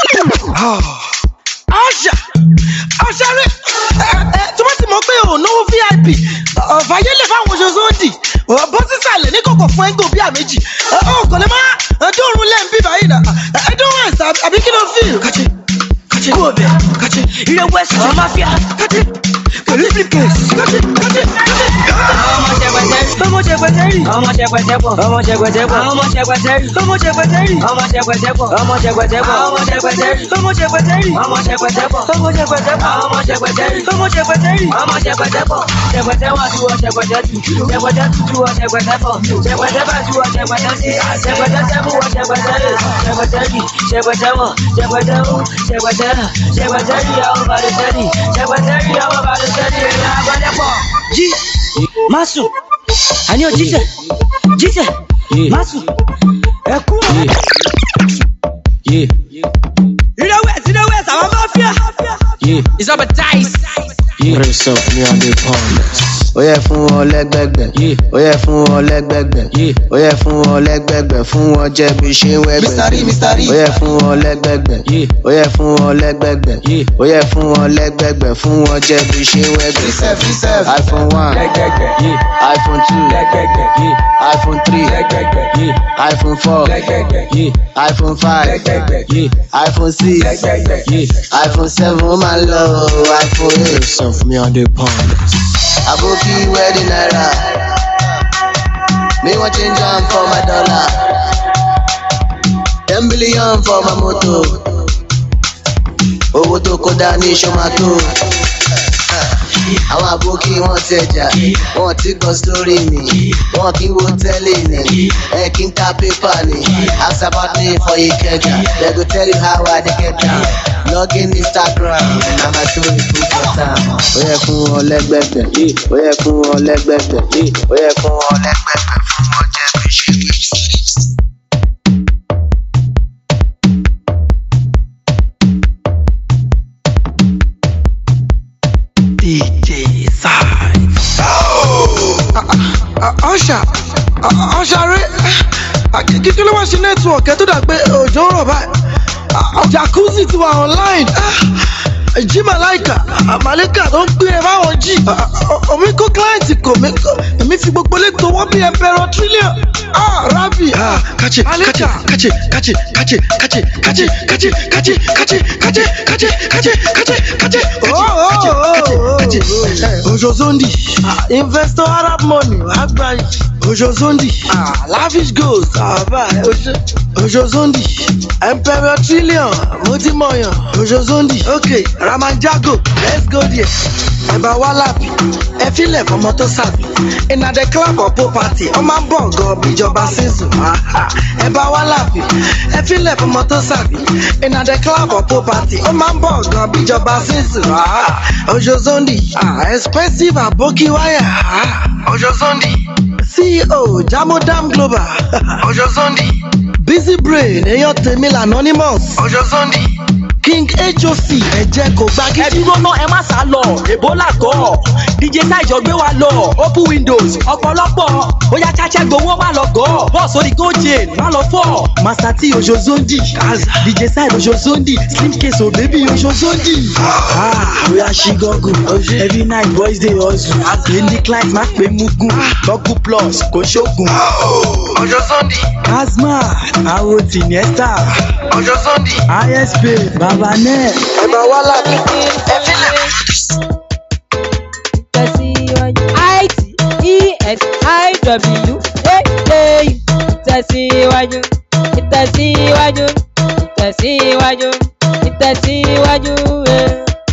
Àṣà àṣà rẹ̀ tí wọ́n ti mọ̀ pé ò náwó VIP ọ̀fàyẹ́lẹ̀ fáwọn oṣooṣù ń dì bọ́ sísàlẹ̀ ní kòkò fún ẹ́ńgò bíà méjì ọkọ̀ lè má dóorun lẹ́ǹ bí báyìí nà ẹ̀dọ́rùn ẹ̀sà àbí kí ló fi. kàchí kàchí kú ọbẹ̀ kàchí ilé west àwọn máfíà kàchí pẹ̀lú briefcase kàchí kàchí kàchí. ọmọ ṣẹpẹtẹ ọmọ ṣẹpẹtẹ rí ọmọ ṣẹpẹtẹ pọ ọmọ ṣẹpẹtẹ pọ ọmọ ṣẹpẹtẹ rí ọmọ ṣẹpẹtẹ rí ọmọ ṣẹpẹtẹ pọ ọmọ ṣẹpẹtẹ pọ ọmọ ṣẹpẹtẹ rí ọmọ ṣẹpẹtẹ rí ọmọ ṣẹpẹtẹ pọ ọmọ ṣẹpẹtẹ pọ ọmọ ṣẹpẹtẹ rí ọmọ ṣẹpẹtẹ rí ọmọ ṣẹpẹtẹ pọ ṣẹpẹtẹ wà tí wọ ṣẹpẹtẹ tù ṣẹpẹtẹ tù tí wọ ṣẹpẹtẹ pọ ṣẹpẹtẹ bá tí wọ ṣẹpẹtẹ sí ṣẹpẹtẹ sẹmú wọ ṣẹpẹtẹ rí ṣẹpẹtẹ rí ṣẹpẹtẹ wọ ṣẹpẹtẹ wú ṣẹpẹtẹ rà ṣẹpẹtẹ rí àwọn bàdé sẹni ṣẹpẹtẹ rí àwọn bàdé sẹni ẹ̀yà àgbẹ̀dẹ pọ̀. jí má sùn àní ò jíṣẹ jíṣẹ Masu, ẹ kú ọ. Ìrẹ̀wẹ̀ sí ìrẹ̀wẹ̀ sàwọn máfíà. It's up a dice. Brace up, me and the pounders. ó yẹ fún wọn lẹgbẹgbẹ ó yẹ fún wọn lẹgbẹgbẹ ó yẹ fún wọn lẹgbẹgbẹ fún wọn jẹ bí ṣe ń wẹgbẹ Mr. Rí, Mr. Rí. ó yẹ fún wọn lẹgbẹgbẹ ó yẹ fún wọn lẹgbẹgbẹ ó yẹ fún wọn lẹgbẹgbẹ fún wọn jẹ bí ṣe ń wẹgbẹ Reserve, reserve. iphone one iphone two iphone three iphone four iphone five iphone six iphone seven ó máa ń lọ iphone eight. Brace up, me and the pounders. Aboki wedding naira. Me want change am for my dollar. Ten billion for my moto. Owó tó kó dání ṣọmátó. Àwọn àbókí wọn tẹjà, wọn ti gbọ́ sórí mi, wọn kì í wo tẹ́lẹ̀ ní, ẹ kì í ka pépà ní. Ask about me for Ikeja, they go tell you how I dey get down. Log in Instagram, na my story full for town. Ó yẹ fún wọn lẹ́gbẹ̀gbẹ̀, ó yẹ fún wọn lẹ́gbẹ̀gbẹ̀, ó yẹ fún wọn lẹ́gbẹ̀gbẹ̀ fún wọn jẹ́ bí ṣe wí. DJ side. ọ̀ṣà ọ̀ṣà rẹ̀ kí ló wá ṣe nẹ́tíwọ̀kì ẹ̀ tó dà pé òjò ń rọ̀ báyìí Ah, jacuzzi ti wà online Ah, jí màláìkà ah, màláìkà tó ń pín ẹ fáwọn jí Ah, ah, omi kó kíláǹtì kò mí kò èmi fi gbogbo lẹ́tọ̀ wọ́n bí ẹ̀pẹ̀rọ trillion Ah, rabi ah, kachi kachi kachi kachi kachi kachi kachi kachi kachi kachi kachi kachi kachi kachi kachi kachi kachi kachi ojozondi ah, investor arab money agbayi ojozondi ah, lavish goals àbá ojo ojozondi emperor trillion motimoyan ojozondi ok ramanjago let's go there ẹ̀bà wá lápì ẹ filẹ̀ fọmọ tó sàbí iná the club of property ọmọ ń bọ̀ gan bíjọba sísun ẹ̀bà wá lápì ẹ filẹ̀ fọmọ tó sàbí iná the club of property ọmọ ń bọ̀ gan bíjọba sísun ojozondi ah, expensive aboki wire ojozondi ceo jamodam global ojozondi busy brain èèyàn tèmi anonymous ojozondi king hoc ẹ̀jẹ̀ kò gbá ẹ dúró ná ẹ má sá lọ ebola gọ dj sáìjọ gbé wa lọ open windows ọ̀pọ̀lọpọ̀ bóyá cháchẹ́ gbowó má lọ gọ́ bọ́ọ̀sì orí goldchain má lọ fọ́ master t ojozondi dj sáìd ojozondi slim case o baby ojozondi. bóyá ṣí gọ́gùn every night boys dey hustle daily client má pé mugun gọ́gùn plus kò ṣoògùn. ojozondi asma àwọn tìǹẹ́sà ojozondi isp baba net. ẹ̀bà wá lápì ẹ filẹ̀. I-T-E-S-I-W A-A-U ìtẹ̀síwájú ìtẹ̀síwájú ìtẹ̀síwájú ìtẹ̀síwájú eh.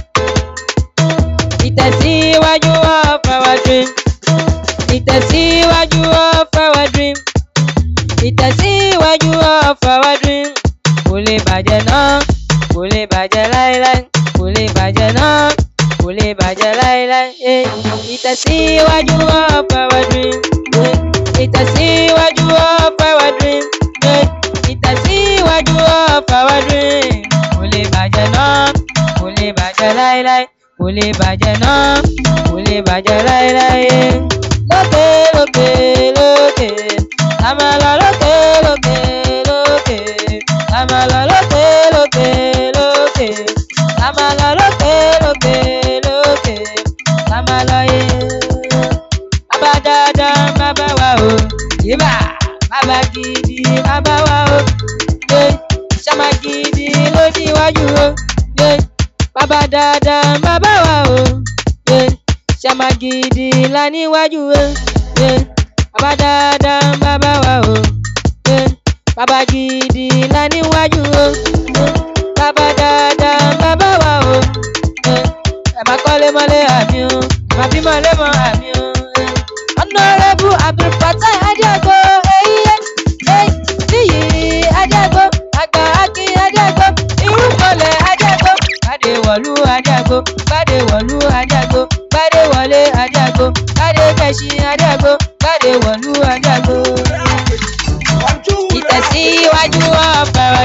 ìtẹ̀síwájú of our dream ìtẹ̀síwájú of our dream ìtẹ̀síwájú of our dream kò lè bàjẹ́ náà kò lè bàjẹ́ láéláé kò lè bàjẹ́ náà kò lè bàjẹ́ láéláé eh. ìtẹ̀síwájú of our dream eh. ìtẹ̀síwájú of our dream eh. ìtẹ̀síwájú of our dream kò lè bàjẹ́ náà kò lè bàjẹ́ láéláé kò lè bàjẹ́ náà kò lè bàjẹ́ láéláé eh. lókè lókè lókè la máa lọ lókè lókè lókè la máa lọ lókè lókè lókè la máa lọ lókè lókè lókè la máa lọ yé. bàbá dáadáa bàbá wa o yíbà bàbá gidi bàbá wa o yé sàmà gidi ló níwájú o yé bàbá dáadáa bàbá wa o yé sàmà gidi la níwájú o yé bàbá dáadáa bàbá wa o yé bàbá gidi la níwájú o yé bàbá dáadáa bàbá wa o yé ẹ má kọ́lé mọ́lé àmì o ẹ má bí mọ́lé mọ́ àmì o. yé. honourable abdulfatai adiago eyíye ey níyì adiago àgbà akin adiago irúnkọlẹ̀ adiago bàdé wọ̀lú adiago bàdé wọ̀lú adiago bàdé wọlé adiago bàdé kẹ̀sìn adiago bàdé wọ̀lú adiago.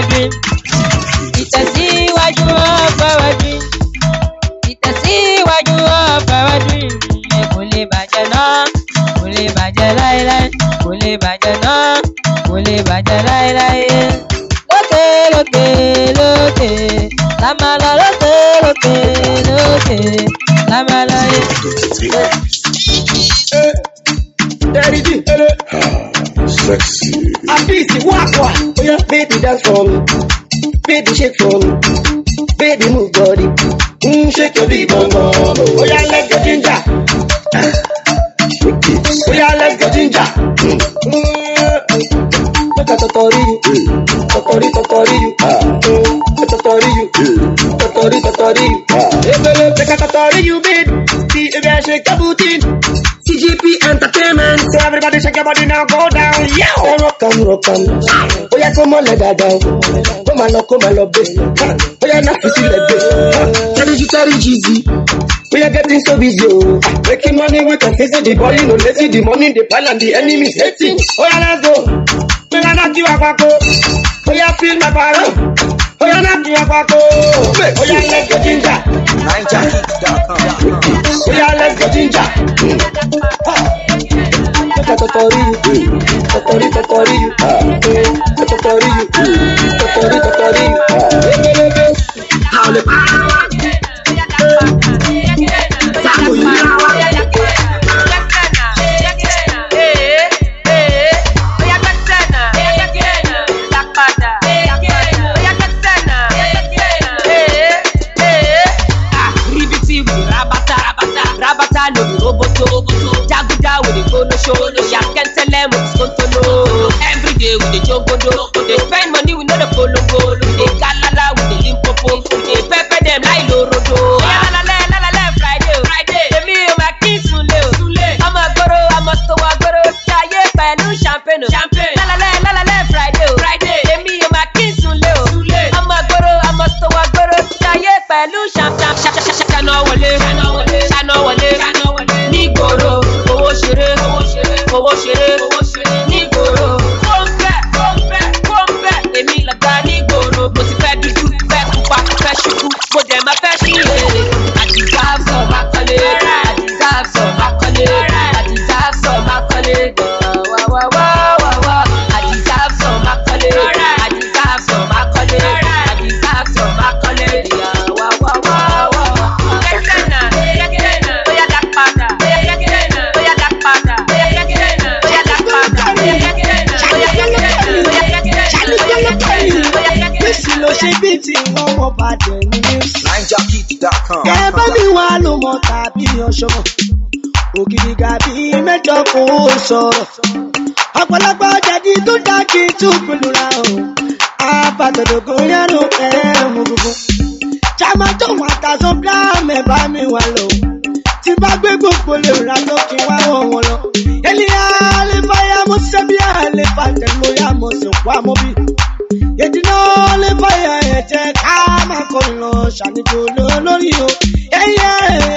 dream. Ìtẹ̀síwájú of our dream. Ìtẹ̀síwájú of our dream. Ẹ kò lè bàjẹ́ náà, kò lè bàjẹ́ láéláé, kò lè bàjẹ́ náà, kò lè bàjẹ́ láéláé. Lókè lókè lókè, la máa lọ lókè lókè lókè, la máa lọ yé. Daddy G, Sexy. Abisi, wakwa. Oh yeah, baby, dance for me. Baby, shake for me. Baby, move body. Mm, shake your big bum bum. Oh yeah, let's go ginger. Oh yeah, let's go ginger. Mm. Make a totori you. Totori, totori you. Mm. Totori you. Totori, totori you. Hey, baby, make a totori you, babe. See, if I shake your booty. CGP Entertainment. So everybody shake your body now, go down. Yeah. Hey, rock and rock and. Oh yeah, come on, let that down. Come on, come on, love this. Oh yeah, now you see let this. Tell you, tell you, Jeezy. We are getting so busy, oh. Making money, we can face it. The body, no lazy. The money, the pile, and the enemies hating. Oh yeah, let's go. Me na knock you up, go. Oh yeah, feel my power. Oh yeah, knock you up, go. Oh yeah, let's go ginger. Oh yeah, let's go ginger. Totori, totori, totori, totori, totori, totori, totori. How the power? Taco Yinawa. Ribiti with the rabata, rabata, rabata no be roboto, jaguda with the gono show, no ya can tell them what's going to know. Every day with the jogodo, we dey spend money we know the follow go, we dey galala with the limpopo, we dey pepper them like lorodo. Lalale, lalale, Friday, o, Friday, èmi ò máa kí sunlé o, sunlé, ọmọ gbòòrò, ọmọ tó wà gbòòrò, ṣayé pẹ̀lú champagne o, champagne, lalale, lalale, Friday, o, Friday, èmi ò máa kí sunlé o, sunlé, ọmọ gbòòrò, ọmọ tó wà gbòòrò, ṣayé pẹ̀lú champagne, ṣáná wọlé, ṣáná wọlé, nígboro, owó ṣeré, owó ṣeré, nígboro, kóńbẹ́, kóńbẹ́, kóńbẹ́, èmi lọ̀gá nígboro, mo ti fẹ́ dúdú, fẹ́ pupa, fẹ́ ṣubú, mo dẹ̀ máa fẹ́ ṣí èrè. Àdìsáàsọ̀ máa kọ́lé, àdìsáàsọ̀ máa kọ́lé, àdìsáàsọ̀ máa kọ́lé, gan-an wá wá wá wá wá. Àdìsáàsọ̀ máa kọ́lé, àdìsáàsọ̀ máa kọ́lé, àdìsáàsọ̀ máa kọ́lé, gan-an wá wá wá wá. Kẹ́sẹ̀ náà, kẹ́sẹ̀ náà, ó yá dá padà, kẹ́sẹ̀ náà, ó yá dá padà, kẹ́sẹ̀ náà, ó yá dá padà, kẹ́sẹ̀ náà, ó yá kẹ́sẹ̀ náà, ó yá kẹ́sẹ̀ náà, ó yá kẹ́sẹ̀ náà, ó yá kẹ́sẹ̀ náà. Bísí ló ṣe bí ti ọmọ bàjẹ́ ní news. NineJockey.com. Ẹ bá mi wá ló mọ tàbí ọ̀ṣọ́mọ̀. Ògidì gàbí mẹ́jọ kò sọ̀rọ̀. Ọ̀pọ̀lọpọ̀ jẹ̀dí tó dá kí tún gbìlúra o. Àbàtọ̀dọ̀gùn yẹnu ẹ̀rù gbogbo. Jàmá tó wà tàṣán bíláàmù ẹ̀ bá mi wà lọ. Tí bá gbé gbogbo lè ra tó kí wá wọ̀ wọ́n lọ. Ènìyàn àlè fàyà mo ṣiṣẹ́ bí àlè fàtẹ̀ mo yá mo sì wá mo bí yedina lè fàyà ẹ̀jẹ̀ ká máa kọrin lọ ṣàníjò lórí o. ẹyẹ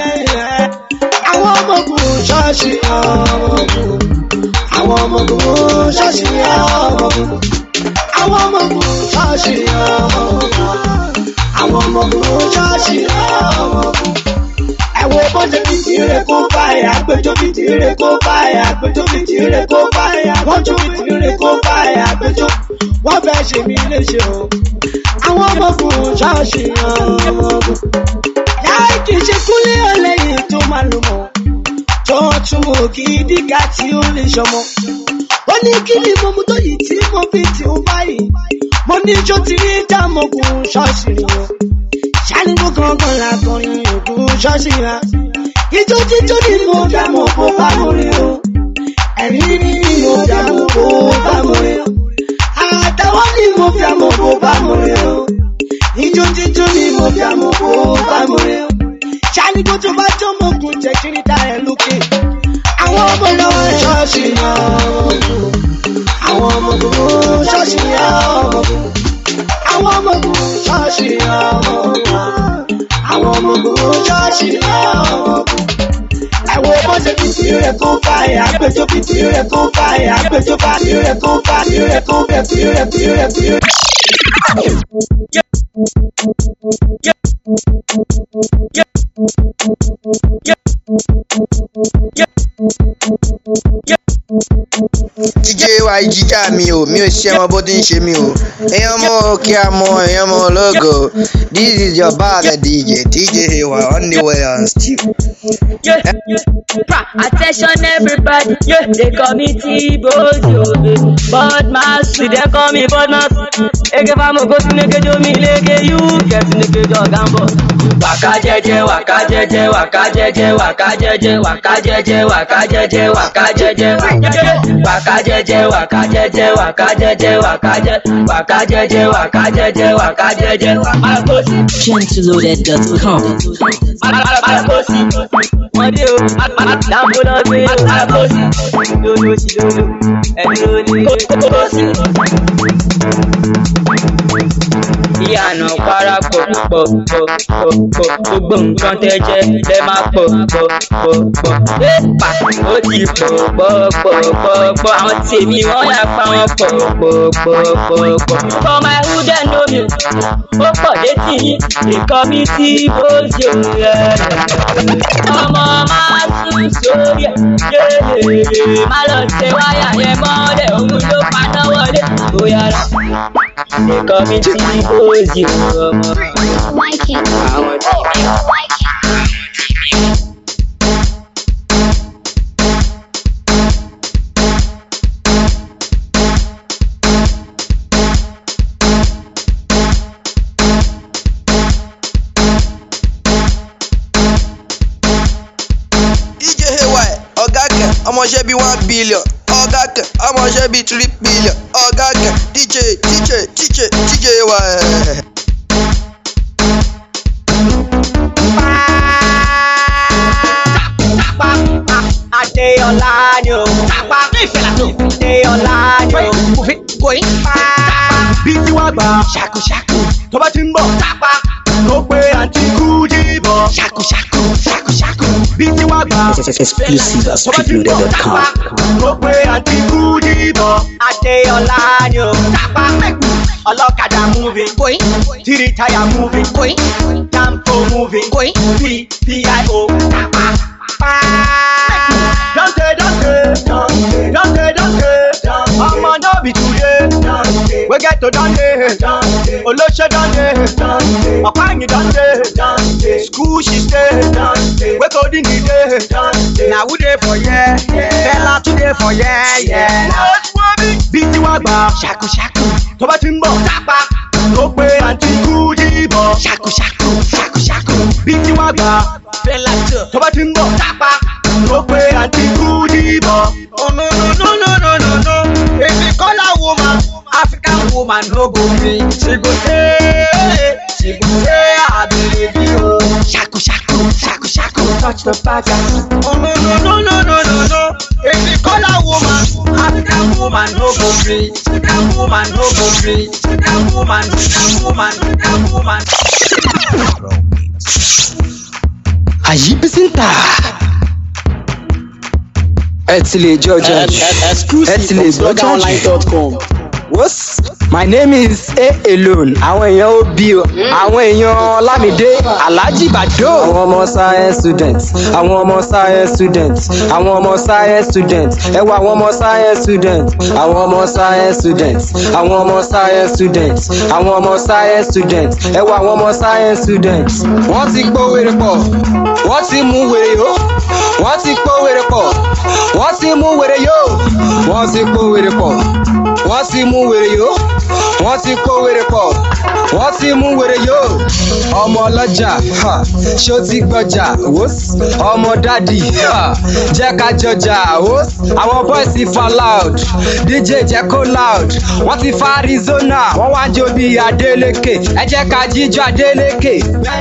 àwọn ọmọ ogun ṣọ́ọ̀ṣì ọmọ ogun àwọn ọmọ ogun ṣọ́ọ̀ṣì ọmọ ogun àwọn ọmọ ogun ṣọ́ọ̀ṣì ọmọ ogun àwọn ọmọ ogun ṣọ́ọ̀ṣì ọmọ ogun. ẹ̀wọ̀ bọ́jẹ̀ fìdíire kó báyà àgbẹjọ́ fìdíire kó báyà àgbẹjọ́ fìdíire kó báyà wọ́n jó fìdíire kó báyà àgbẹjọ́ wọ́n fẹ́ ṣe mí léṣe o. àwọn ọmọ ogun ṣọ́ọ̀ṣì ọmọ ogun. láì kì í ṣe kúnlé ọlẹ́yìn tó máa lò mọ́. tó tún mú gidi ká tí ó lè ṣọmọ. ó ní kí ni mo mú tó yìí tí mo fi tì ń báyìí. mo ní jó ti rí dàmọ́gun ṣọ́ọ̀ṣì rìn o. ṣáníkó kankan làkọrin ògùn ṣọ́ọ̀ṣì ra. ijó jíjó ni mo dàmọ́ kó bá mo rí o. ẹ̀rí ni mo dàmọ́ kó bá mo rí o àtàwọn ni mo fi àmọ́ bó bá mo rí o. Ijó jíjó ni mo fi àmọ́ bó bá mo rí o. Ṣáni kó tó bá tó mo kùn jẹ́ kí ní ta ẹ̀ lókè. Àwọn ọmọ náà ṣọ́ọ̀ṣì náà. Àwọn ọmọ gbogbo ṣọ́ọ̀ṣì náà. Àwọn ọmọ gbogbo ṣọ́ọ̀ṣì náà. Àwọn ọmọ gbogbo ṣọ́ọ̀ṣì náà ẹ̀wọ̀ bọ́sẹ̀ fìdí rẹ̀ kó fàyà àgbẹjọ́ fìdí rẹ̀ kó fàyà àgbẹjọ́ fìdí rẹ̀ kó fàyà rẹ̀ kó fẹ̀ fìdí rẹ̀ fìdí rẹ̀ fìdí rẹ̀. DJ wa jíjà mi o mi ò ṣe ọmọ bó ti ń ṣe mi o èèyàn mọ kí a mọ èèyàn mọ lógo this is your bad DJ DJ wa on the way on Steve. Yeah, pra, attention everybody. Yeah, they call me T-Bozo. Bad mass, they call me bad mass. Ege famo go sineke jo mi leke you. Get sineke jo gambo. Waka jeje, waka jeje, waka jeje, waka jeje, waka jeje, waka jeje, waka jeje, waka jeje, waka jeje, waka jeje, waka jeje, waka jeje, waka jeje, waka jeje, Malakosi. Gentleloaded.com. Malakosi. Wọ́n dé o, dáàbò náà gbé o, Malakosi. Lolo sí lolo, ẹni ló ní kókósì. Ìyànà parapọ̀ pọ̀ pọ̀ pọ̀ pọ̀ gbogbo nǹkan tẹ́ jẹ́ lẹ́ máa pọ̀ pọ̀ pọ̀ pọ̀. Éèpà ó ti pọ̀ pọ̀ pọ̀ pọ̀ pọ̀ àwọn tèmi wọ́n yà pa wọn pọ̀ pọ̀ pọ̀ pọ̀ pọ̀. For my hood dem know me, ó pọ̀ létí yín, ìkọ́ mi tí ó ṣe rẹ̀. Ọmọ máa sùn sórí ẹ̀, yéèyè má lọ ṣe wáyà yẹn mọ́lẹ̀, òun ló paná wọlé. Ó yára, ìkọ́ mi tí ó ṣe ọmọ. Àwọn tèmi. DJ ay ọ̀gá kan ọmọọṣẹ́ bíi one billion ọ̀gá kan ọmọọṣẹ́ bíi three billion ọ̀gá kan DJ DJ DJ DJ ay. Adéọlá ni o. Tapa ní ìfẹ̀lá tó. Adéọlá ni o. Òfin kò í. Bí tí wàá gbà. Ṣàkóṣàkó. Tó bá ti ń bọ̀. Tapa. Ló pe àǹtí Kúdí bọ̀. Ṣàkóṣàkó. Ṣàkóṣàkó. Bí tí wàá gbà. Exclusive at Tó bá ti ń bọ̀. streetloaded.com. Tapa. Ló pe àǹtí Kúdí bọ̀. Adéọlá ni o. Tapa mẹ́kù. Ọlọ́kadà moving. Kòí. Tìrì táyà moving. Kòí. Jampo moving. Kòí. P P.I.O. Tapa. Dante, Dante, Dante, Dante, Dante. Ọmọ náà bí today. We get to Dante. Olóṣè Dante. Ọ̀pá ẹ̀yìn Dante. School she stay. We go dín ní dé. Na who dey for here? Fẹ́lá tún dey for here. yeah. Bí tí wàá gbà. Ṣàkóṣàkó. Tó bá ti ń bọ̀. Tápá. Ló pe àǹtí Kúdí bọ̀. Ṣàkóṣàkó. Ṣàkóṣàkó. Bí tí wàá gbà. Fẹ́lá tó. Tó bá ti ń bọ̀. Tápá. Ló pe àǹtí Kúdí bọ̀. Oh no no no no no no no. Èmi kọ́lá woman. African woman no go free. She go say, she go say, I believe you. Shaku shaku, shaku shaku, touch the back. Oh no no no no no no no. Èmi kọ́lá woman. African woman no go free. African woman no go free. African woman, African woman, African woman. àyíbísíntà ẹ ti lè jọ jọ jù ẹ ti lè gbọ́ jọ jù wos my name is a alone àwọn èèyàn obi o àwọn èèyàn lámìdé alhaji bado. àwọn ọmọ science students àwọn ọmọ science students àwọn ọmọ science students ẹ wọ àwọn ọmọ science students àwọn ọmọ science students àwọn ọmọ science students àwọn ọmọ science students ẹ wọ àwọn ọmọ science students. wọ́n ti gbó wèrè pọ̀ wọ́n ti mú wèrè yó wọ́n ti gbó wèrè pọ̀ wọ́n ti mú wèrè yó wọ́n ti gbó wèrè pọ̀ wọ́n ti mú wèrè yó wọ́n ti kó wèrè pọ̀ wọ́n ti mú wèrè yó ọmọ ọlọ́jà ha, ṣó ti gbọ́jà wós ọmọ dádì ha, jẹ́ ká jọjà wós àwọn bọ́ìsì fa loud dj jẹ́ kó loud wọ́n ti fa arizona wọ́n wá ń jó bí adeleke ẹ jẹ́ ká jíjọ adeleke.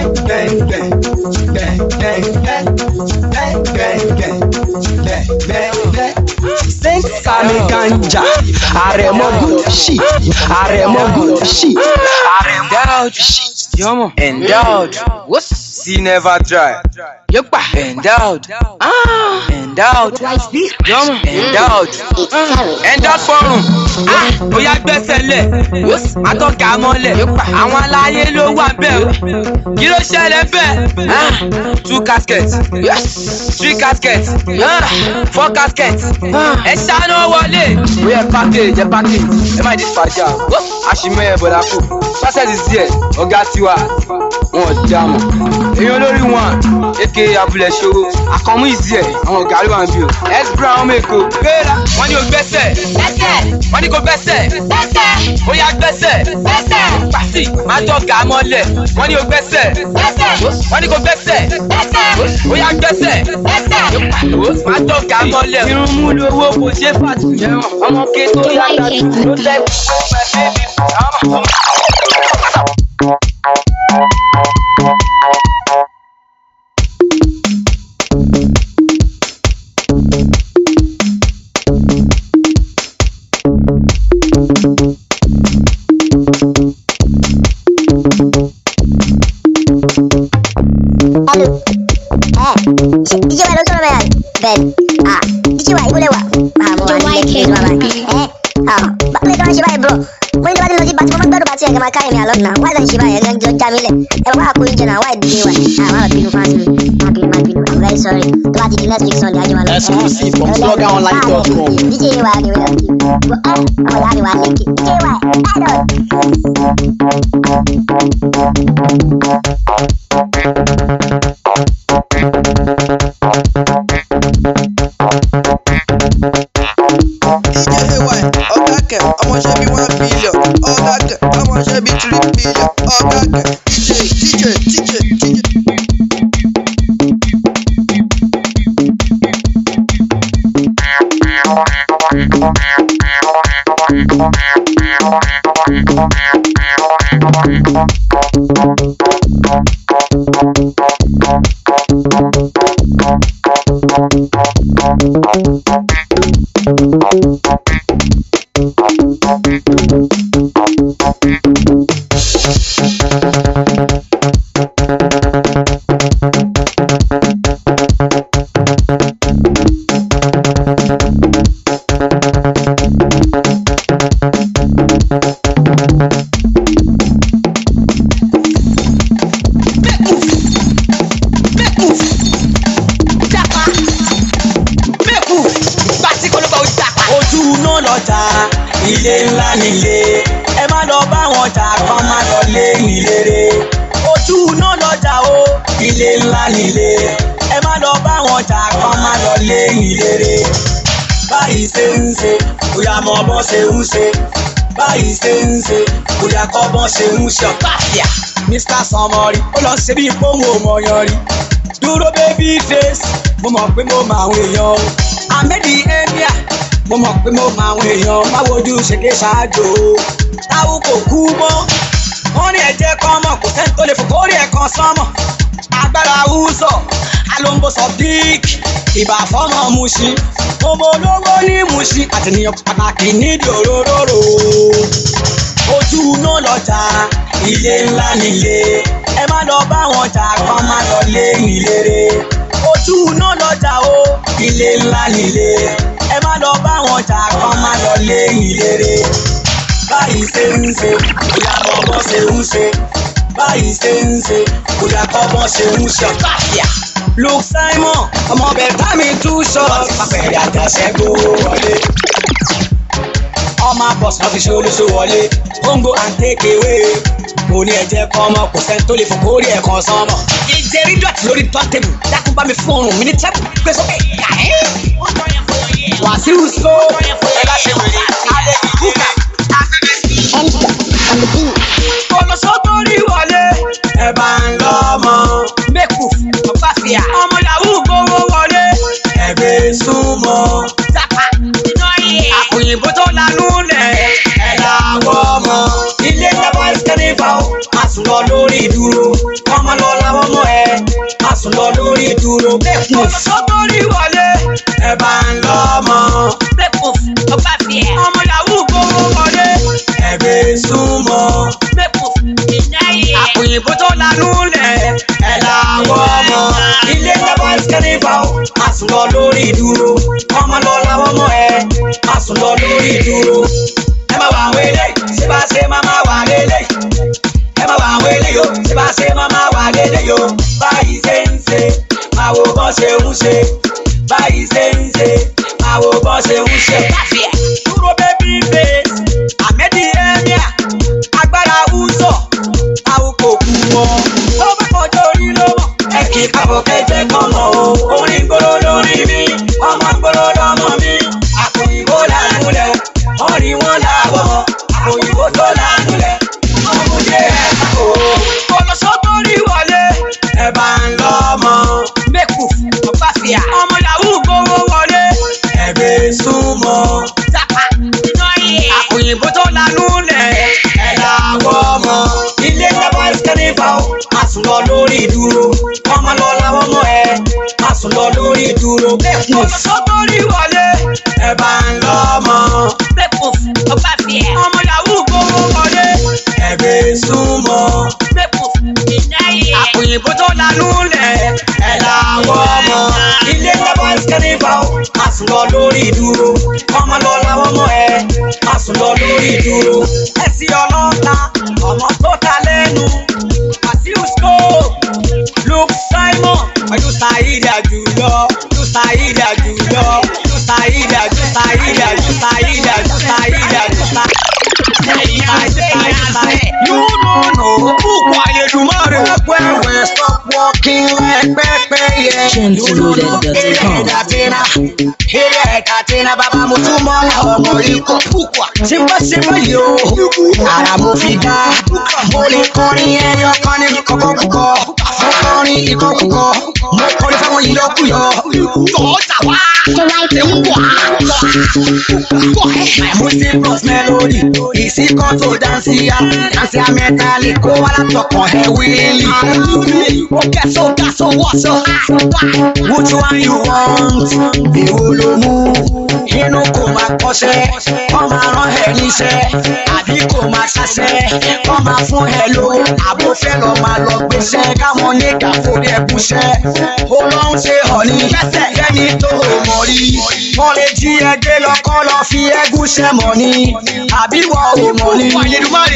saint sami ganja àrẹ̀mọ gucci àrẹ̀mọ gucci àrẹ̀mọ gucci. Endowed. What? See never dry. Yepa. Endowed. Ah. Endowed. Jọmọ. Endowed. Endowed fọrùn. Ah. Ó yá gbẹ́sẹ̀ lẹ̀. Atọ́ka mọ́lẹ̀. Àwọn aláyé ló wà bẹ́ẹ̀ o. Kí ló ṣẹlẹ̀ bẹ́ẹ̀? Ah. Two caskets. Three caskets. Ah. Four caskets. Ẹ ṣáná wọlé. Ó yẹ package ẹ package. Ẹ má di fàjà. Aṣìmọ̀ ẹ̀ bọ̀dà kù. Success is there. Ọ̀gá tiwa. Wọ́n ò já mọ̀. Èèyàn olórí wọn. Eke abúlé ṣòro. Àkànmú ìzí ẹ̀. Àwọn ọ̀gá ló wà ń bí o. S Brown ọmọ Èkó. Gbéra. Wọ́n ní o gbẹ́sẹ̀. Gbẹ́sẹ̀. Wọ́n ní kò gbẹ́sẹ̀. Gbẹ́sẹ̀. Ó yá gbẹ́sẹ̀. Gbẹ́sẹ̀. Pàṣí. Má tọ́ka mọ́lẹ̀. Wọ́n ní o gbẹ́sẹ̀. Gbẹ́sẹ̀. Wọ́n ní kò gbẹ́sẹ̀. Gbẹ́sẹ̀. Ó yá gbẹ́sẹ̀. Gbẹ́sẹ̀. Má tọ́ka mọ́lẹ̀. Irun mú lówó kò ṣe fàtú. Ọmọ ké tó yàtọ̀ ló lẹ́kọ̀ọ́. Hello. Eh, ṣe díje wa ló sọ̀rọ̀ bẹ́ẹ̀ bẹ́ẹ̀ ah díje wa ìbúlẹ̀ wa ah mo wà nílé kí ló wà báyìí eh ah báwo ni kí wọ́n ṣe báyìí bro mo ní tí wọ́n ti lọ sí bàtí mo máa gbọ́dọ̀ bàtí ẹ̀ kí n máa káyọ̀ mi àlọ́ náà wáyé lọ́n ṣe báyìí ẹ̀ ń já mi lẹ̀ ẹ̀ wọ́n wá kó oúnjẹ náà wáyé díje wa ah wọ́n á bínú fáńsì mi má bínú má bínú i'm very sorry tó bá ti di next week sunday ajé wa lọ. Exclusive from bloggeronline.com. díje wa ni wọ́n ti wọ́n ọmọ ìyá mi wà lẹ́kì díje wa idol. ọ̀gá kẹ̀ ọmọọṣẹ́ bíi one billion ọ̀gá kẹ̀ ọmọọṣẹ́ bíi three billion ọ̀gá kẹ̀ dj dj dj dj. ojú náà lọ́jà ilé ńlá nílé ẹ má lọ bá wọn jà kán má lọ lé ìlérè ojú náà lọ́jà o ilé ńlá nílé ẹ má lọ bá wọn jà kán má lọ lé ìlérè báyìí ṣe ń ṣe bóyá mọ bọ́ ṣe ń ṣe báyìí ṣe ń ṣe bóyá kọ́ bọ́ ṣe ń ṣe ọ̀pá àfíà mr sanmori ó lọ ṣe bí pòwò mọ̀yán rí dúró baby face mo mọ̀ pé mo mọ àwọn èèyàn o àmẹ́dì emir mo mọ̀ pé mo mọ àwọn èèyàn má wojú ṣèké ṣáájú o táwọn kò kú mọ́ wọ́n ní ẹ̀jẹ̀ kan mọ̀ kò sẹ́ni tó lè fò kórè ẹ̀ kan sánmọ̀ agbára wúzọ̀ alombo sọ̀dík ìbà fọ́mọ muṣin ọmọ olówó ní muṣin àtìníyàn pàtàkì nídìí òróró ojú náà lọ́jà ilé ńlá nílé ẹ má lọ bá wọn jà kán má lọ lé ìlérè ojú náà lọ́jà o ilé ńlá nílé ẹ má lọ bá wọn jà kán má lọ lé ìlérè báyìí ṣe ń ṣe bóyá bọ́bọ́ ṣe ń ṣe báyìí ṣe ń ṣe bóyá bọ́bọ́ ṣe ń ṣe ọ̀tàfíà. luke simon ọmọ bẹ̀ẹ̀ta mi tú ṣọ́ọ̀tì pàpẹ̀rẹ̀ àjàṣẹ́gbó wọlé ọmọ bọ̀sì náà fi ṣe olóṣó wọlé kóńgò and take away mo ní ẹ̀jẹ̀ kan ọmọ kò sẹ́ni tó lè fò kórè ẹ̀ kan sánmọ̀. ìjẹ́rí dọ̀tí lórí tọ́tẹ̀bù dákun bá mi fún oorun mi ní tẹ́bù gbé sókè yà ẹ́. wàsíù so ẹ bá ṣe wèrè alẹ́ kúkà olóṣó tó rí wọlé ẹ bá ń lọ ọmọ mẹ́kù ọ̀páfíà ọmọ yahoo gbowó wọlé ẹgbẹ́ súnmọ́ sápá àpòyìnbó tó lanú lẹ̀ ẹ̀ làwọ̀ ọmọ ilé ìjọba ìsẹ́nìfà ó máa sùn lọ lórí ìdúró ọmọ lọ làwọn ọmọ ẹ máa sùn lọ lórí ìdúró mẹ́kù olóṣó tó rí wọlé ẹ bá ń lọ ọmọ mẹ́kù ọ̀páfíà ọmọ yahoo gbowó wọlé ẹgbẹ́ súnmọ́ mẹ́kù àpòyìnbó tó lanú lẹ̀ ẹ̀ làwọ̀ ọmọ ilé ìjọba kẹ́nìfà ó má sùn lọ lórí ìdúró ọmọ lọ làwọn ọmọ ẹ má sùn lọ lórí ìdúró ẹ má wà àwọn eléyìí ṣé bá ṣe má má wà lélẹ́yìí ẹ má wà àwọn eléyìí o ṣé bá ṣe má má wà lélẹ́yìí o báyìí ṣe ń ṣe máa wo bọ́n ṣe ń ṣe báyìí ṣe ń ṣe máa wo bọ́n ṣe ń ṣe. dúró bébí face àmẹ́dí ẹ̀míà agbára ùsọ̀ àwòkò kù mọ́ ó bá kọjá orí ló mọ̀ ẹ kì í kábọ̀ kẹjẹ kan mọ̀ o orin gbòòrò lórí mi ọmọ gbòòrò lọmọ mi àpòyìnbó làánú lẹ wọ́n rí wọn láwọ̀ àpòyìnbó tó làánú lẹ ọmọdé ẹ̀ kò kọlọsọ tó rí wọlé ẹ bá ń lọ ọmọ mẹ́kù ọ̀pá fìyà ọmọ yahoo gbowó wọlé ẹ̀gbẹ́ súnmọ́ jápa àpòyìnbó tó lanú lẹ̀ ẹ̀ làwọ̀ ọmọ ilé lọ́wọ́ ìsẹ́nìfà ó má sùn lọ lórí ìdúró ọmọ lọ làwọn ọmọ ẹ má sùn lọ lórí ìdúró mẹ́kù ọ̀sọ́ tó rí wọlé ẹ bá ń lọ ọmọ mẹ́kù ọ̀pá fìyà ọmọ yahoo gbowó wọlé ẹ̀gbẹ́ súnmọ́ mẹ́kù àpòyìnbó tó lanú lẹ̀ ẹ̀ làwọ̀ ọmọ ilé lọ́wọ́ ìsẹ́nìfà ó má sùn lọ lórí ìdúró ọmọ lọ làwọn ọmọ ẹ má sùn lọ lórí ìdúró ẹ̀sìn ọlọ́ta ọmọ tó ta lẹ́nu Wàsíù Scope Luke Simon pẹ̀lú Saheed Àjùlọ lu Saheed Àjùlọ lu Saheed Àjù Saheed Àjù Saheed Àjù Saheed Àjù You no know Bukwa Ayédùmarè. Wẹ́wẹ́ stop walking like pẹ́pẹ́ yẹ. Gentleloaded.com. Eré ẹ̀dá eré ẹ̀ka tẹ́ná bàbá mo tún mọ́ ọmọ ikọ̀ Bukwa. Tí n bá ṣe báyìí o, ara mo fi dá. Mo lè kọrin ẹyọ kan ní kọ́kọ́ kúkọ́. Mo kọrin ìkọ́ kúkọ́. Mo kọrin fáwọn ìyọkúyọ. Tọ́jà wá. Ṣé ń wà? My music plus melody. Ìsìnkọ́ tó dánsì ya. Dánsì ya mẹ́tàlì kó wá látọkàn ẹ̀ wíìlì. Ó kẹ́ so ká so wọ́ so. Which one you want? Èwo ló mú? Inú kò máa kọ́ṣẹ́. Kọ́ máa rán ẹ níṣẹ́. Àbí kò máa ṣaṣẹ́. Kọ́ máa fún ẹ ló. Àbó fẹ́ lọ máa lọ gbéṣẹ́. Káwọn nígbà forí ẹ kúṣẹ́. Ó lọ ń ṣe ọ̀ní. Fẹ́ni tó o mọ̀ rí. Wọ́n lè jí ẹgbẹ́ lọ kọ́ lọ fi ẹgún ṣẹ́ mọ̀ ni. Àbí wọ́n ò mọ̀ ni. Wọ́n yé Dumare.